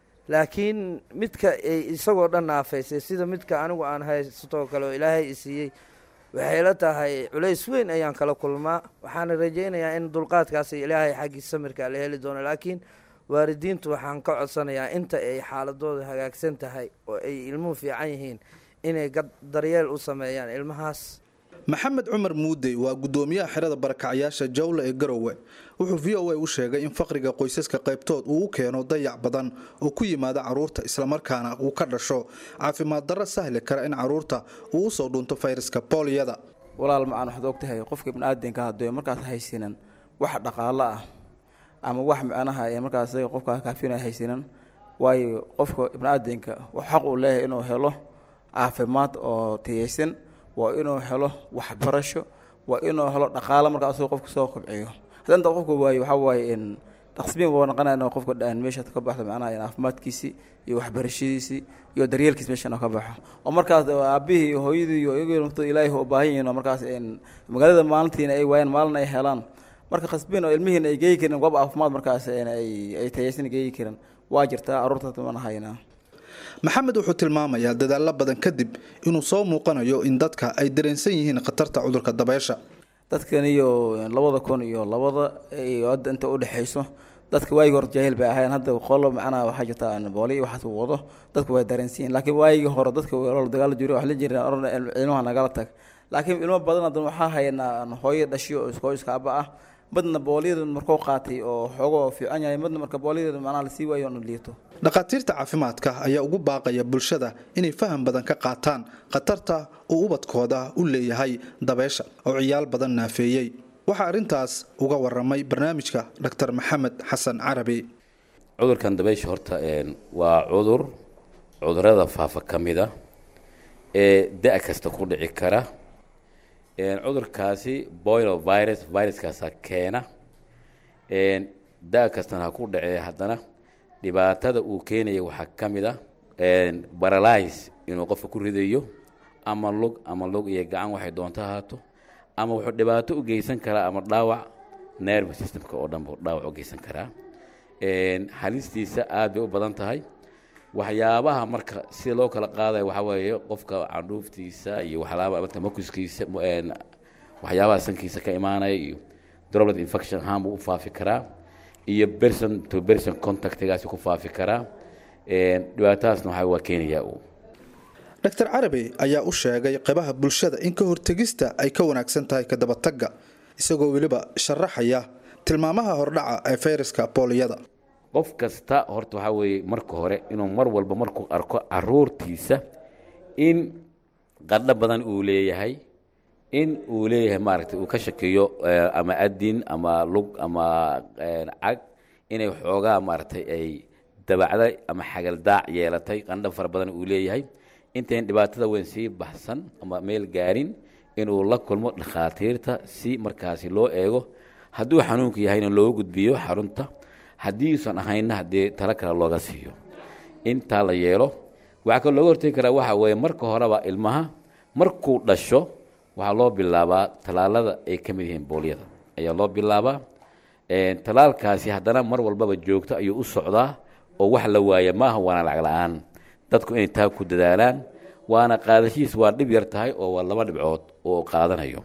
laakiin midka isagoo dhan naafaysay sida midka anigu aan haystoo kale oo ilaahay isiiyey waxay la tahay culays weyn ayaan kala kulmaa waxaana rajaynayaa in dulqaadkaasi ilaahay xaggii samirka la heli doono laakiin waalidiintu waxaan ka codsanayaa inta ay xaaladooda hagaagsan tahay oo ay ilmuhu fiican yihiin inay daryeel u sameeyaan ilmahaas maxamed cumar muudey waa gudoomiyaha xerada barakacyaasha jawle ee garowe wuxuu v o a u sheegay in faqriga qoysaska qaybtood uu u keeno dayac badan oo ku yimaada caruurta islamarkaana uu ka dhasho caafimaad darro sahli kara in caruurta uu usoo dhunto fayraska booliyada walaal macaan waxaad ogtahay qofka ibniaadanka hadduu markaas haysinan wax dhaqaalo ah ama wax macnaha ee markaas qofka kaafina haysinan waayo qofka ibniaadanka wax xaq uu leeyahay inuu helo caafimaad oo tiyaysan waa inuu helo waxbarasho waa inuu helo dhaqaalo markaa asagoo qofka soo kobciyo haddii inta qofka waayo waxaa waaye in dhaqsbiin waa noqonaya inuu qofka dhan meesha ka baxdo macnaha caafimaadkiisii iyo waxbarashadiisii iyo daryeelkiis meeshan ka baxo oo markaas aabihii iyo hooyadii iyo iyagu ilaahay u baahan yihiin oo markaas magaalada maalintiina ay waayaan maalin ay helaan marka khasbiin oo ilmihiina ay geeyi karin goob caafimaad markaas ay tayaysan geeyi karin waa jirtaa carruurta mana haynaa maxamed wuxuu tilmaamayaa dadaalo badan kadib inuu soo muuqanayo in dadka ay dareensan yihiin khatarta cudurka dabeysha dadkan iyo labada kun iyo labada iyo hadda inta udhexayso dadka waayigi hore jaahil bay ahayn hadda qolo macnaha waxaa jirta booli iyo waxaas wado dadku way dareensan yihin laakiin waayigii hore dadka weelal dagaalo jiro wax la jireen oran ilmaha nagala tag laakiin ilmo badan haddan waxaa haynaa hooyo dhashiyo oo hooyiska aba ah midna booliyada markuu qaatay oo xoogoo fiican yahay midna marka booliyada macnaha lasii waayo oona liito dhakhaatiirta caafimaadka ayaa ugu baaqaya bulshada inay faham badan ka qaataan khatarta uu ubadkooda u leeyahay dabeysha oo ciyaal badan naafeeyey waxaa arrintaas uga waramay barnaamijka dr maxamed xasan carabi cudurkan dabeysha horta waa cudur cudurada faafa ka mida ee da' kasta ku dhici kara cudurkaasi boilo virus viruskaasaa keena da' kastana ha ku dhacee haddana dhibaatada uu keenaya waxaa ka mid a baralys inuu qofka ku ridayo ama lug ama lug iyo gacan waxay doonto ahaato ama wuxuu dhibaato u geysan karaa ama dhaawac nerve systemka oo dhan buu dhaawac u geysan karaa halistiisa aad bay u badan tahay waxyaabaha marka sida loo kala qaadayo waxaa weeye qofka candhuuftiisa iyo waxyaaba marka makuskiisa waxyaabaha sankiisa ka imaanaya iyo droplet infection ahaan buu u faafi karaa iyo person to person contactgaasi ku faafi karaa dhibaatadaasna waxaa waa keenayaa uu dr carabi ayaa u sheegay qeybaha bulshada in ka hortegista ay ka wanaagsan tahay kadabatagga isagoo weliba sharaxaya tilmaamaha hordhaca ee fayraska booliyada qof kasta horta waxaa weeye marka hore inuu mar walba markuu arko caruurtiisa in qadho badan uu leeyahay in uu leeyahay maaragtay uu ka shakiyo ama adin ama lug ama cag inay xoogaa maaragtay ay dabacday ama xagaldaac yeelatay qandho fara badan uu leeyahay intayn dhibaatada weyn sii baxsan ama meel gaarin inuu la kulmo dhakhaatiirta si markaasi loo eego hadduu xanuunku yahayna looga gudbiyo xarunta haddii usan ahaynna haddii talo kale looga siiyo intaa la yeelo waxaa kaloo looga hortegi karaa waxa weeye marka horeba ilmaha markuu dhasho waxaa loo bilaabaa tallaalada ay ka mid yihiin boolyada ayaa loo bilaabaa tallaalkaasi haddana mar walbaba joogto ayuu u socdaa oo wax la waaya maaha waana lacag la-aan dadku inay taa ku dadaalaan waana qaadashihiis waa dhib yar tahay oo waa laba dhibcood oo qaadanayo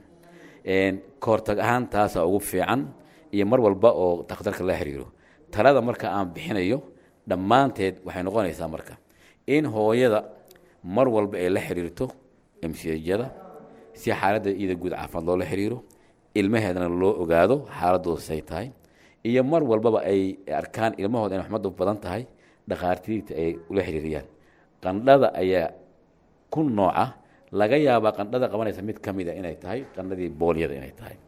ka hortag ahaan taasaa ugu fiican iyo mar walba oo takhtarka la xiriiro talada marka aan bixinayo dhammaanteed waxay noqonaysaa marka in hooyada mar walba ay la xiriirto emsiyajada si xaaladda iyada guud caafimaad loola xiriiro ilmaheedana loo ogaado xaaladooda say tahay iyo mar walbaba ay arkaan ilmahooda inay waxmadu badan tahay dhakhaatiirta ay ula xiriiriyaan qandhada ayaa ku nooca laga yaabaa qandhada qabanaysa mid ka mida inay tahay qandhadii boolyada inay tahay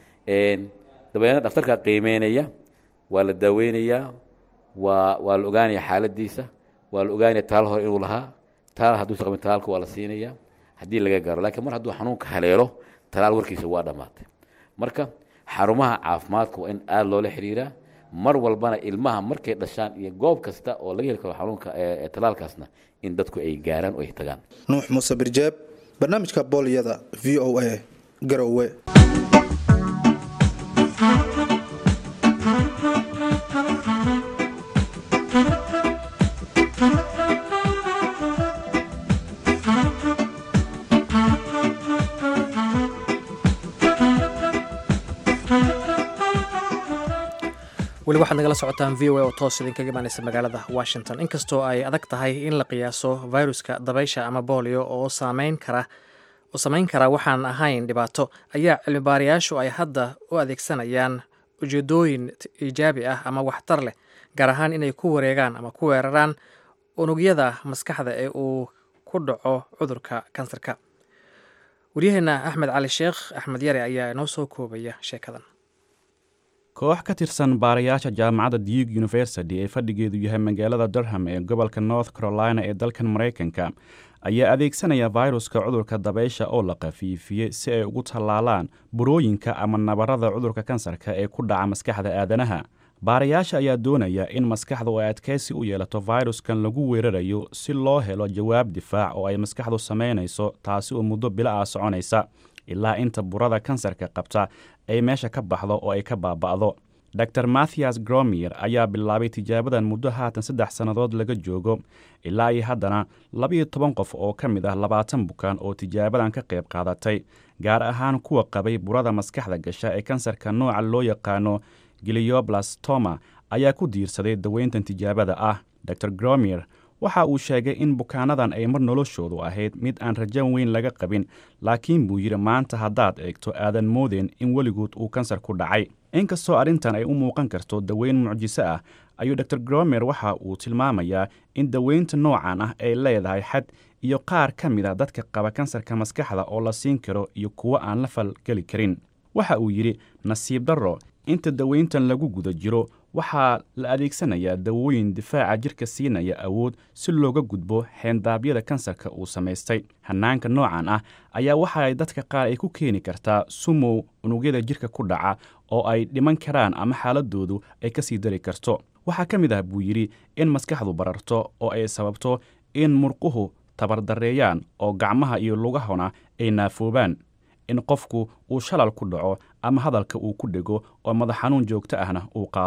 dabeedna dhakhtarka qiimeynaya waa la daaweynayaa waa waa la ogaanaya xaaladiisa waa la ogaanaya taal hore inuu lahaa taal hadduusa qabin talaalka waa la siinaya haddii laga gaaro laakiin mar hadduu xanuunka haleelo talaal warkiisa waa dhammaatay marka xarumaha caafimaadka waa in aada loola xiriiraa mar walbana ilmaha markay dhashaan iyo goob kasta oo laga heli karo xanuunka talaalkaasna in dadku ay gaaraan oo ay tagaan nuux muuse birjeeb barnaamijka booliyada v o a garowe weli waxaad nagala socotaan v o a oo toos idinkaga imaaneysa magaalada washington inkastoo ay adag tahay in la qiyaaso viruska dabaysha ama boolio oo saameyn kara oo samayn kara waxaan ahayn dhibaato ayaa cilmibaarayaashu ay hadda u adeegsanayaan ujeedooyin iijaabi ah ama waxtar leh gaar ahaan inay ku wareegaan ama ku weeraraan unugyada maskaxda ee uu ku dhaco cudurka kansarka waryaheena axmed cali sheekh axmed yare ayaa inoo soo koobaya sheekadan koox ka tirsan baarayaasha jaamacadda duke university ee fadhigeedu yahay magaalada durham ee gobolka north carolina ee dalkan maraykanka ayaa adeegsanaya fayruska cudurka dabaysha oo la khafiifiyey si ay ugu tallaalaan burooyinka ama nabarada cudurka kansarka ee ku dhaca maskaxda aadanaha baarayaasha ayaa doonaya in maskaxdu ay adkaysi u yeelato fayruskan lagu weerarayo si loo helo jawaab difaac oo ay maskaxdu samaynayso taasi oo muddo bilo ah soconaysa ilaa inta burada kansarka qabta ay meesha ka baxdo oo ay ka baaba'do dor mathias gromier ayaa bilaabay tijaabadan muddo haatan saddex sannadood laga joogo ilaa iyo haddana labiyo toban qof oo ka mid ah labaatan bukaan oo tijaabadan ka qayb qaadatay gaar ahaan kuwa qabay burada maskaxda gasha ee kansarka nooca loo yaqaano gilioblastoma ayaa ku diirsaday daweyntan tijaabada ah dor gromier waxa uu sheegay in bukaanadan ay mar noloshoodu ahayd mid aan rajan weyn laga qabin laakiin buu yidhi maanta haddaad eegto aadan moodeen in weligood uu kansar ku dhacay inkastoo arrintan ay u muuqan karto daweyn mucjiso ah ayuu dor gromer waxa uu tilmaamayaa in daweynta noocan ah ay leedahay xad iyo qaar ka mid a dadka qaba kansarka maskaxda oo la siin karo iyo kuwo aan la falgeli karin waxa uu yidhi nasiib darro inta daweyntan lagu guda jiro waxaa la adeegsanayaa dawooyin difaaca jirka siinaya awood si looga gudbo xeendaabyada kansarka uu samaystay hannaanka noocan ah ayaa waxa ay dadka qaar ay ku keeni kartaa sumow unugyada jirka ku dhaca oo ay dhiman karaan ama xaaladoodu ay ka sii dari karto waxaa ka mid ah buu yidhi in maskaxdu bararto oo ay sababto in murquhu tabardarreeyaan oo gacmaha iyo lugahona ay naafoobaan in qofku uu shalal ku dhaco ama hadalka uu ku dhego oo madax xanuun joogto ahna uu qaado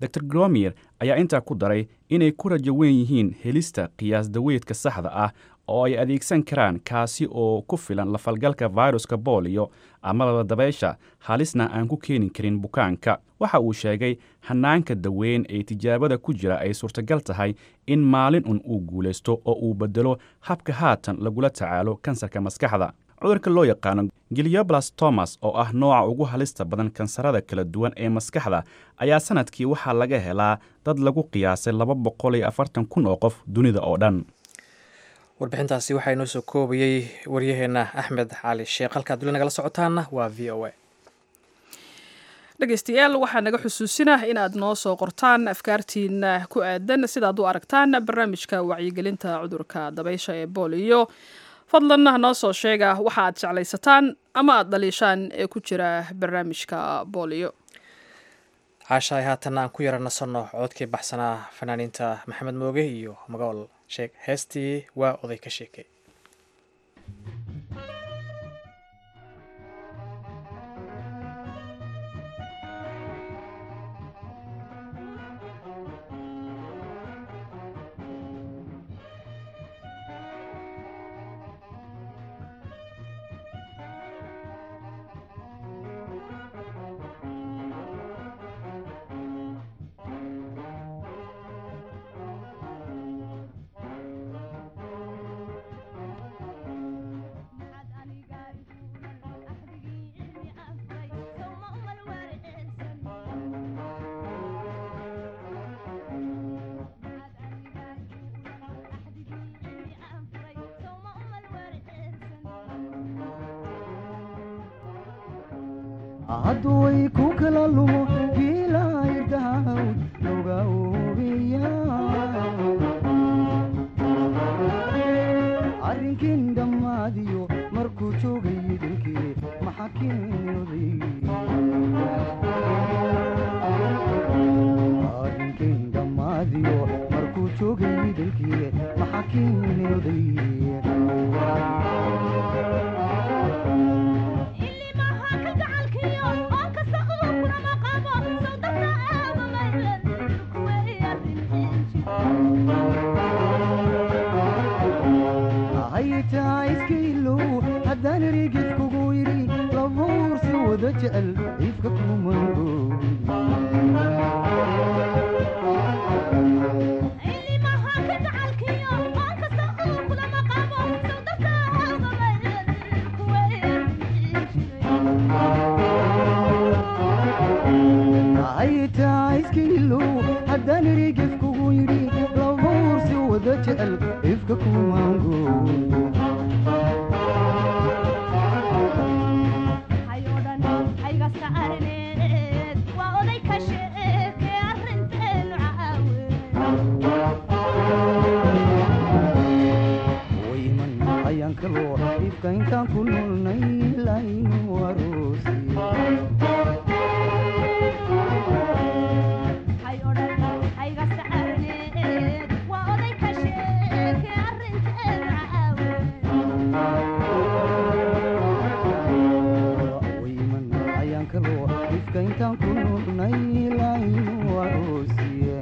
dor gromier ayaa intaa ku daray inay ku rajo weyn yihiin helista qiyaas daweedka saxda ah oo ay adeegsan karaan kaasi oo ku filan lafalgalka viruska booliyo amaba dabaysha halisna aan ku keeni karin bukaanka waxa uu sheegay hanaanka daweyn ee tijaabada ku jira ay suurtagal tahay in maalin un uu guulaysto oo uu bedelo habka haatan lagula tacaalo kansarka maskaxda cudurka loo yaqaano gilioblastomas oo ah nooca ugu halista badan kansarada kala duwan ee maskaxda ayaa sanadkii waxaa laga helaa dad lagu qiyaasay laba boqol iyo afartan kun oo qof dunida oo dhan warbixintaasi waxaa inoo soo koobayey waryaheenna axmed cali sheekh halkaad duli nagala socotaanna waa v o a dhegeystayaal waxaa naga xusuusinah inaad noo soo qortaan afkaartiina ku aadan sidaad u aragtaan barnaamijka wacyigelinta cudurka dabaysha ee booliyo fadlan noo soo sheega waxa aad jeclaysataan ama aad dhaliishaan ee ku jira barnaamijka booliyo caashaay haatanna aan ku yara nasanno codkii baxsanaa fanaaniinta maxamed mooge iyo magool sheeg heestii waa oday ka sheekay hadduway ku kala lumo fiilaydahawd noga oobiya arrinkin dhammaadiyo markuu joogay idilkii maxa keenyoday arrinkin dhammaadiyo markuu joogay idilkii maxa keenyoday haytaa iskailow haddaan erigid kugu yidhi labuursi wada jecel ifka haytaa iskailow haddaan erigid kugu yidhi labuursi wada jecel ifka kumango wayman ayaan kaloo ifka intaan ku nolnay laynu aroosi wayman ayaan kaloo ifka intaan ku nolnay laynu aroosiye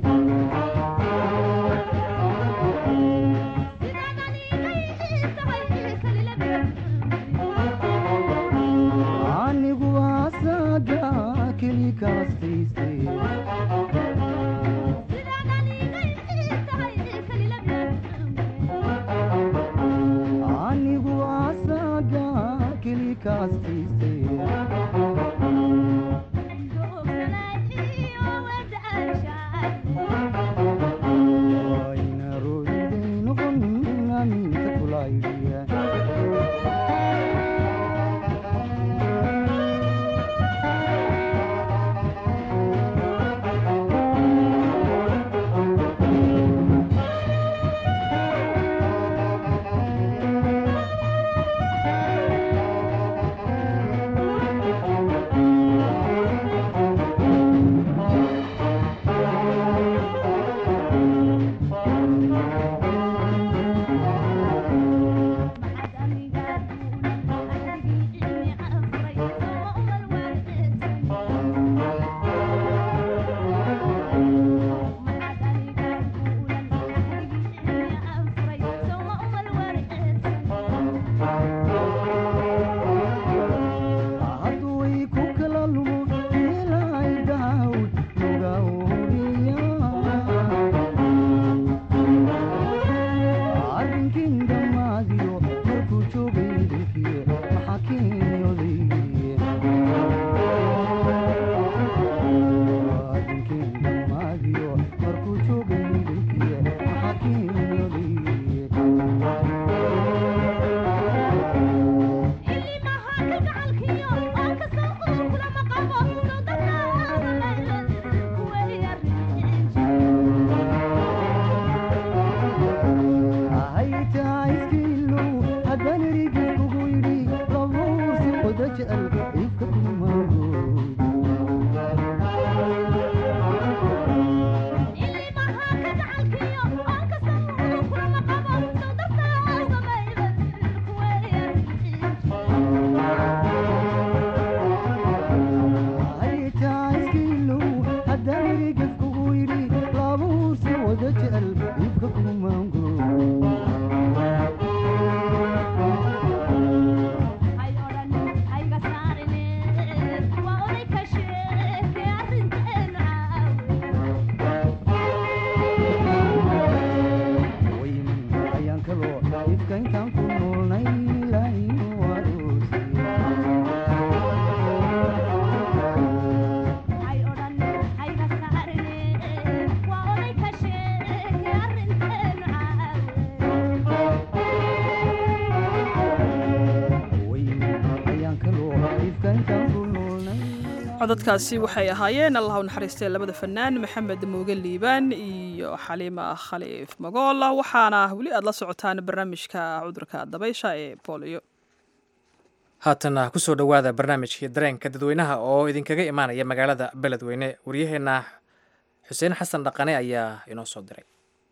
codadkaasi waxay ahaayeen allah u naxariistay labada fanaan maxamed mooge liibaan iyo xaliima khaliif magool waxaana weli aad la socotaan barnaamijka cudurka dabaysha ee booliyo haatana kusoo dhowaada barnaamijkii dareenka dadweynaha oo idinkaga imaanaya magaalada beledweyne waryaheena xuseen xasan dhaqane ayaa inoo soo diray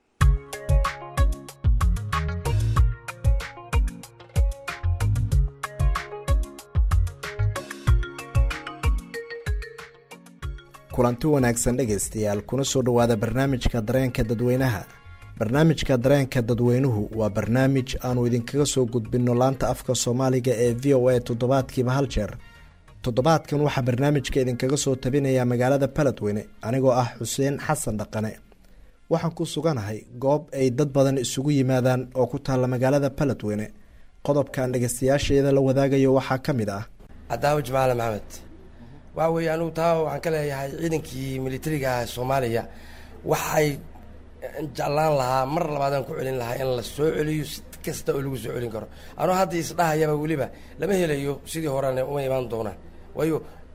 kulanti wanaagsan dhegaystayaal kuna soo dhowaada barnaamijka dareenka dadweynaha barnaamijka dareenka dadweynuhu waa barnaamij aanu idinkaga soo gudbinno laanta afka soomaaliga ee v o a toddobaadkiiba hal jeer toddobaadkan waxaa barnaamijka idinkaga soo tabinayaa magaalada baledweyne anigoo ah xuseen xasan dhaqane waxaan ku suganahay goob ay dad badan isugu yimaadaan oo ku taalla magaalada baledweyne qodobkan dhegaystayaasheeda la wadaagayo waxaa ka mid ah cadaawo jamaale maxamed waxa weeye anugu taa waxaan ka leeyahay ciidankii militariga soomaaliya waxay jeclaan lahaa mar labaadaan ku celin lahaa in la soo celiyo si kasta oo lagu soo celin karo anuu hadda isdhahayaba weliba lama helayo sidii horena uma imaan doonaan waayo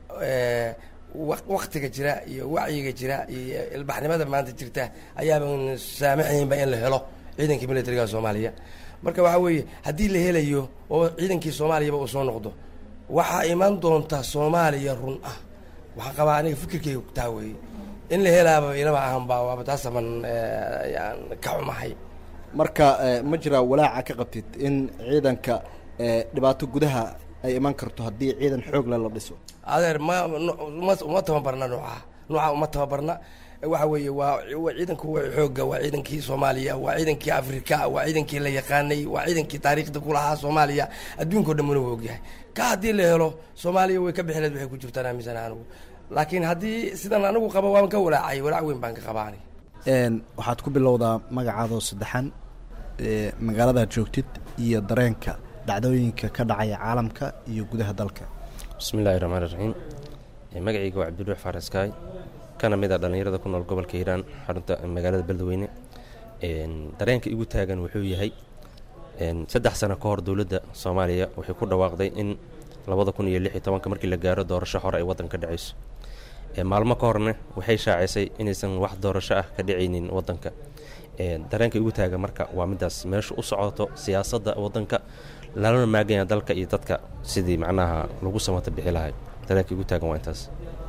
waktiga jira iyo wacyiga jira iyo ilbaxnimada maanta jirta ayaaban saamaxaynba in la helo ciidankii militariga soomaaliya marka waxaa weeye haddii la helayo oo ciidankii soomaaliyaba uu soo noqdo waxaa imaan doonta soomaaliya run ah waxaan qabaa aniga fikirkeyga taa weeye in la helaaba inaba ahanba waaba taasaban yaan ka xumahay marka ma jiraa walaaca ka qabtid in ciidanka dhibaato gudaha ay iman karto haddii ciidan xoogle la dhiso adeer ma uma uma tababarna nooca nooca uma tababarna waxa weeye waa waa ciidanku waa xoogga waa ciidankii soomaaliya waa ciidankii afrika waa ciidankii la yaqaanay waa ciidankii taariikhda ku lahaa soomaaliya adduunkao dhan muna wa ogyahay ka haddii la helo soomaaliya way ka bixileed waxay ku jirtaan aaminsan anigu laakiin haddii sidan anigu qaba waan ka walaacay walaac weyn baan ka qabaa aniga waxaad ku bilowdaa magacaadoo saddexan magaaladaad joogtid iyo dareenka dhacdooyinka ka dhacaya caalamka iyo gudaha dalka bismillahi raxmaan raxiim magacayga waa cabdiruux faaraskaay kana mid a dhallinyarada ku nool gobolka hiiraan xarunta magaalada beledweyne dareenka igu taagan wuxuu yahay saddex sano ka hor dowladda soomaaliya waxay ku dhawaaqday in labada kun iyo lix iyo tobanka markii la gaaro doorasho hore ay waddanka ka dhacayso maalmo ka horna waxay shaacisay inaysan wax doorasho ah ka dhacaynin waddanka dareenka igu taagan marka waa midaas meesha u socoto siyaasadda waddanka lalana maaganya dalka iyo dadka sidii macnaha lagu samata bixi lahay dareenka igu taagan waa intaas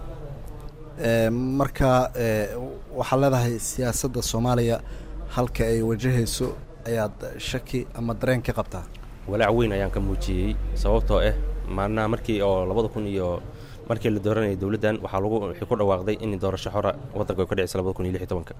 marka waxaad leedahay siyaasadda soomaaliya halka ay wajahayso ayaad shaki ama dareen ka qabtaa walaac weyn ayaan ka muujiyey sababtoo ah maalnaha markii oo labada kun iyo markii la dooranayay dowladdan waxaa lagu waxay ku dhawaaqday in doorasho xora waddanka ay ka dhicisa labada kun iyo lix iyo tobanka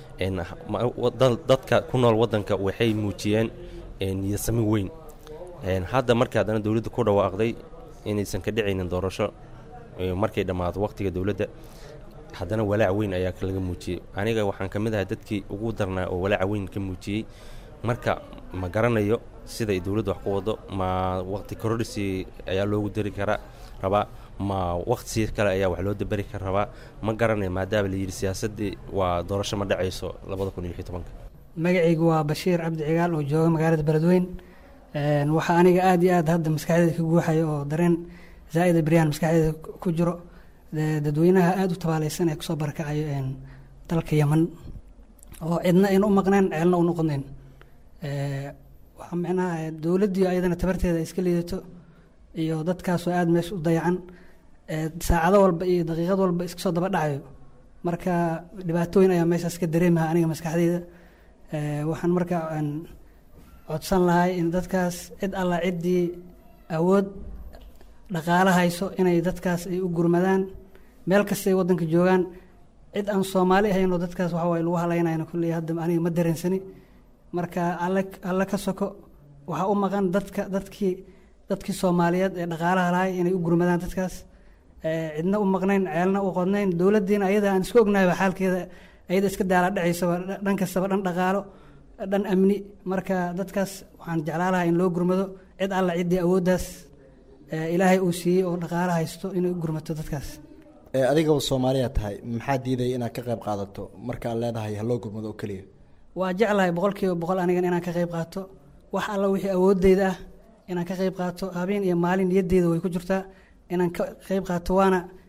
dadka ku nool waddanka waxay muujiyeen niyasami weyn hadda markii haddana dowladda ku dhawaaqday inaysan ka dhicaynin doorasho markay dhammaato waqtiga dowladda haddana walaac weyn ayaa laga muujiyey aniga waxaan ka mid ahay dadkii ugu darnaa oo walaaca weyn ka muujiyey marka ma garanayo siday dowladda wax ku wado ma waqti kororisi ayaa loogu dari karaa rabaa ma waqti sii kale ayaa wax loo daberi kara rabaa ma garanayo maadaama la yidhi siyaasaddii waa doorasho ma dhacayso labada kun iyo lix iyo tobanka magacaygu waa bashiir cabdi cigaal oo jooga magaalada beledweyn waxaa aniga aada iyo aad hadda maskaxdeeda ka guuxaya oo dareen zaa'ida beryaan maskaxdeeda ku jiro dadweynaha aada u tabaaleysan ee kusoo barakacayo dalka yeman oo cidna ayna u maqneen ceelna u noqonayn waxaa micnaha dowladdii ayadana tabarteeda ay iska liidato iyo dadkaasoo aada meesha u dayacan saacado walba iyo daqiiqad walba iska soo daba dhacayo marka dhibaatooyin ayaa meeshaas ka dareemaha aniga maskaxdeyda waxaan marka codsan lahay in dadkaas cid alla ciddii awood dhaqaalo hayso inay dadkaas ay u gurmadaan meel kasta ay waddanka joogaan cid aan soomaali ahayn oo dadkaas waxa waye lagu halaynayno kulley hadda aniga ma dareensani marka alle alle ka soko waxaa u maqan dadka dadkii dadkii soomaaliyeed ee dhaqaalaha lahay inay u gurmadaan dadkaas cidna u maqnayn ceelna u qodnayn dowladdiina ayada aan isku ognahayba xaalkeeda ayada iska daala dhacaysaba dhan kastaba dhan dhaqaalo dhan amni marka dadkaas waxaan jeclaa lahaa in loo gurmado cid alla ciddii awooddaas ilaahay uu siiyey oo dhaqaalo haysto inay u gurmato dadkaas adigaba soomaaliya tahay maxaa diidaya inaad ka qayb qaadato markaad leedahay haloo gurmado oo keliya waa jeclahay boqolkiiba boqol anigan inaan ka qayb qaato wax alla wixii awoodeyda ah inaan ka qayb qaato habeen iyo maalin niyadeeda way ku jirtaa inaan ka qayb qaato waana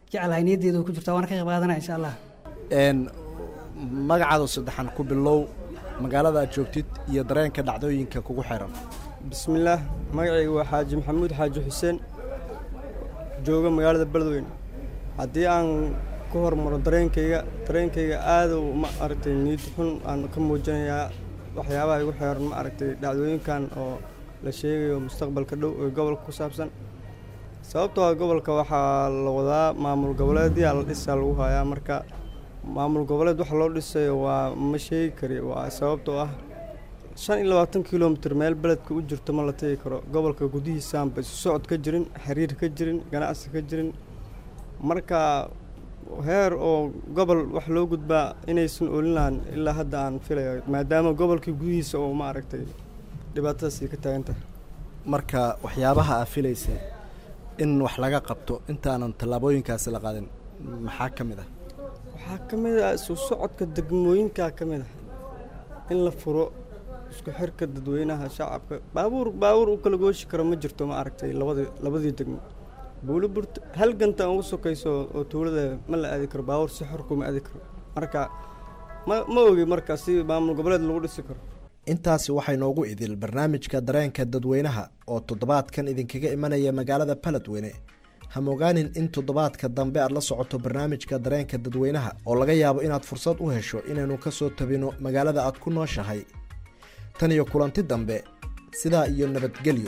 jeclahay niyaddeeda ku jirta waana ka qayb qaadanaya insha allah n magacaadu saddexan ku bilow magaalada aad joogtid iyo dareenka dhacdooyinka kugu xiran bismillaah magacayga waa xaaji maxamuud xaaji xuseen jooga magaalada beledweyne haddii aan ku hormaro dareenkayga dareenkayga aada ma aragtay niyad xun aan ka muujinayaa waxyaabaha igu xeeran ma aragtay dhacdooyinkan oo la sheegayo mustaqbalka dhow ee gobolka ku saabsan sababtoo ah gobolka waxaa la wadaa maamul goboleedyaa la dhisaa lagu hayaa marka maamul goboleed waxa loo dhisayo waa ma sheegi kari waa sababtoo ah shan iyo labaatan kilomitir meel beledka u jirto ma la tegi karo gobolka gudihiisaanba isu socod ka jirin xiriir ka jirin ganacsi ka jirin marka heer oo gobol wax loo gudbaa inaysan olin lahan ilaa hadda aan filayo maadaama gobolkii gudihiisa oo ma aragtay dhibaatadaasi ka taagan tahay marka waxyaabaha aa filaysa in wax laga qabto intaanan tallaabooyinkaasi la qaadin maxaa ka mid ah waxaa ka mid ah isu socodka degmooyinkaa ka mid ah in la furo isku xirka dadweynaha shacabka baabuur baabuur u kala gooshi karo ma jirto ma aragtay labadii labadii degmo buuliburt hal ganta ugu sokayso oo tuulada ma la aadi karo baabuur si xor kuma aadi karo marka ma ma ogi marka si maamul goboleed lagu dhisi karo intaasi waxay noogu idil barnaamijka dareenka dadweynaha oo toddobaadkan idinkaga imanaya magaalada baledweyne hamogaanin in toddobaadka dambe aad la socoto barnaamijka dareenka dadweynaha oo laga yaabo inaad fursad u hesho inaynu ka soo tabino magaalada aad ku nooshahay tan iyo kulanti dambe sidaa iyo nabadgelyo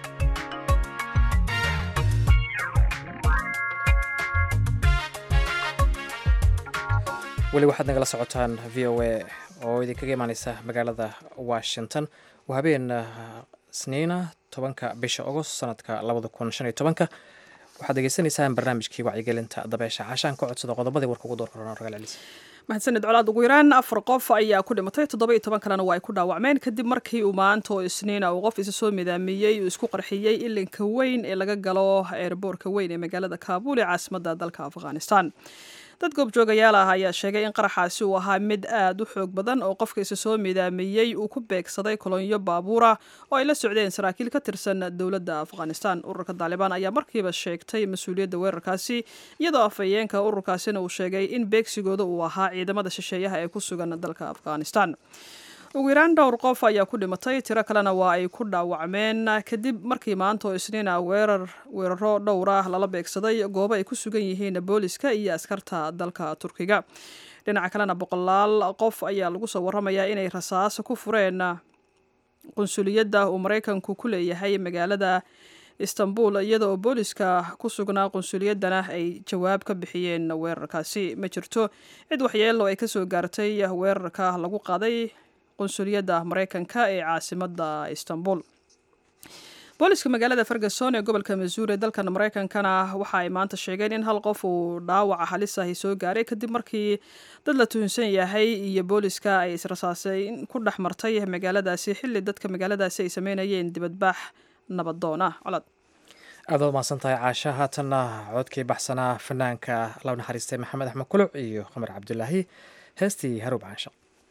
weli waxaad nagala socotaan v o a oo idinkaga imaaneysa magaalada washington waa habeen sniina tobanka bisha agost sanadka labada kun shan iyo tobanka waxaad degeysanaysaan barnaamijkii wacyigelinta dabeesha caashaan ka codsada qodobadii warka ugu door korona ragal celis mahadsanid colaad ugu yaraan afar qof ayaa ku dhimatay toddoba iyo toban kalena waa ay ku dhaawacmeen kadib markii uu maanta oo isniina uu qof isa soo midaamiyey uu isku qarxiyey ilinka weyn ee laga galo eerboorka weyn ee magaalada kaabuul ee caasimadda dalka afghanistan dad goobjoogayaal ah ayaa sheegay in qaraxaasi uu ahaa mid aad u xoog badan oo qofka isa soo midaamiyey uu ku beegsaday kolonyo baabuura oo ay la socdeen saraakiil ka tirsan dowladda afghanistan ururka taalibaan ayaa markiiba sheegtay mas-uuliyadda weerarkaasi iyadoo afhayeenka ururkaasina uu sheegay in beegsigooda uu ahaa ciidamada shisheeyaha ee ku sugan dalka afghanistan ugu yaraan dhowr qof ayaa ku dhimatay tiro kalena waa ay ku dhaawacmeen kadib markii maanta oo isniina weerar weeraro dhowr ah lala beegsaday goobo ay ku sugan yihiin booliska iyo askarta dalka turkiga dhinaca kalena boqolaal qof ayaa lagu soo waramayaa inay rasaas ku fureen qunsuliyadda uu maraykanku ku leeyahay magaalada istanbul iyada oo booliska ku sugnaa qunsuliyaddana ay jawaab ka bixiyeen weerarkaasi ma jirto cid waxyeelo ay kasoo gaartay weerarka lagu qaaday qunsuliyadda maraykanka ee caasimadda istanbul booliska magaalada ferguson ee gobolka masuuri ee dalkan maraykankana waxa ay maanta sheegeen in hal qof uu dhaawaca halis ahi soo gaaray kadib markii dad la tuhunsan yahay iyo booliska ay israsaasay ku dhex martay magaaladaasi xilli dadka magaaladaasi ay sameynayeen dibadbaax nabadoon ah colad aad waad mahadsan tahay caasha haatanna codkii baxsanaa fanaanka loo naxariistay maxamed axmed kuluc iyo qamar cabdulaahi heestii haruub caanshaq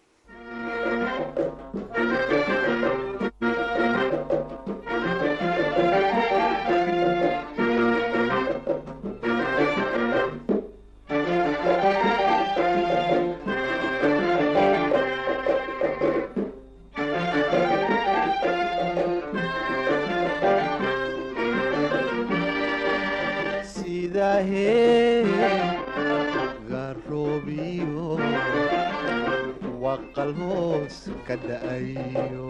garoobiyo waqal hoos ka da'ayo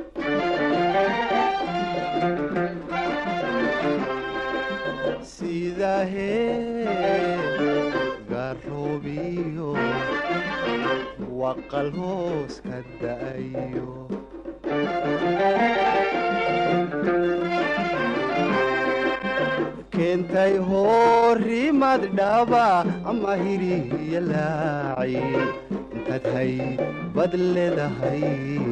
sidahee garoobiyo waqal hoos ka da'ayo keentay horimad dhaba ama hiriya laaci intaad hay bad leedahay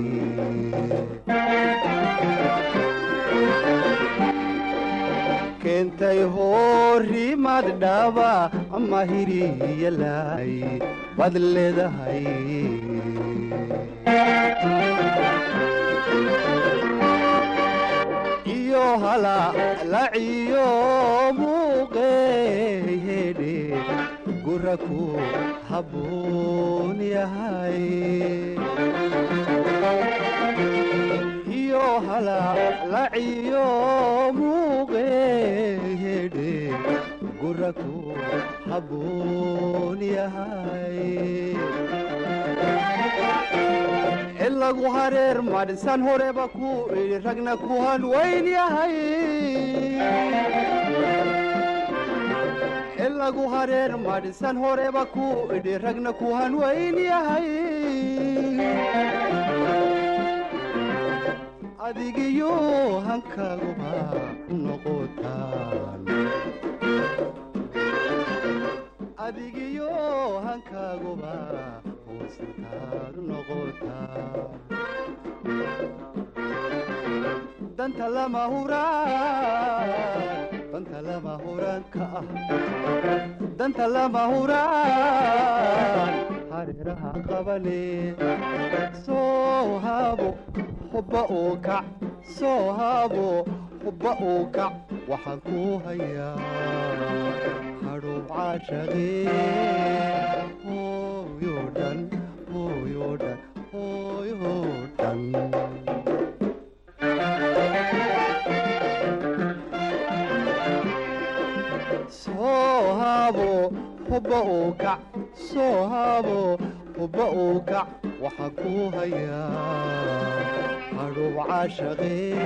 keentay horimad dhaba ama hiriya laaci bad leedahay iyo hala laciyo muuqeehedhe guraku habboon yahay iyo halalaciyo muuqeedhe guraku habboon yahay ilagu hareer madhisan horeba ku idhi ragna ku hanwayn yahay ilagu hareer madhisan horeba ku idhi ragna ku hanwayn yahay adigiyo hankaguba noqotaan adigiyo hankaguba hoostaad noqotaan danta lama huraan danta lama huraan ka ah danta lama huraan hareeraha qabane soo haabo hubba uu kac soo haabo hubba uu kac waxaan ku hayaa hadhow caashaqee hooyo dhan hooyo dhan hooyo dhan soo haabo hubba uu kac soo haabo hubba uu kac waxaan ku hayaa hadhow caashaqee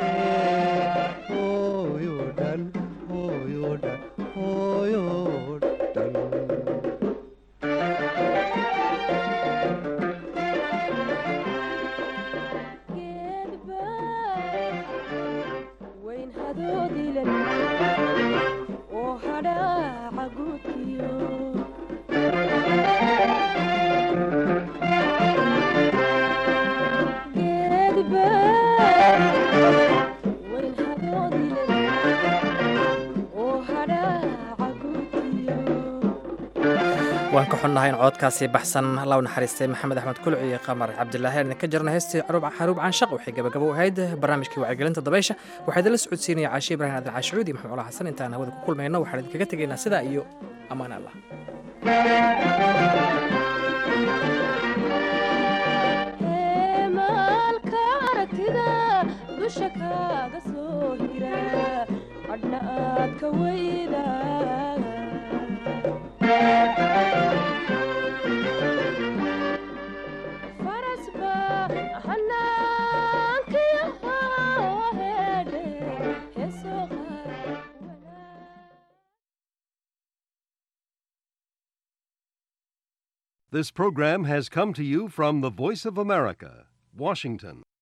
hooyo dhan hooyo dhan hooyo dhan wayn hadoodilan oo hadhaaca guudkiyo geedba wayn hadoodilan oo hadhaaca guudkiyo waan ka xunnahay in coodkaasi baxsan law naxariistay maxamed axmed kulci iyo qamar cabdilaahi aan idinka jirna heestii xaruub caanshaq waxay gabagabo u ahayd barnaamijkii wacyigelinta dabaysha waxaa idinla socodsiinaya caashi ibraahim aadan caashicuud iyo maxamed cula xasan intaan hawada ku kulmayno waxaan idinkaga tegaynaa sidaa iyo ammaan allah heemaalka aragtida dusha kaaga soo hira hadhna aad ka weyda farasba hanaankiyaha hedhe heesoo This program has come to you from the Voice of America, Washington.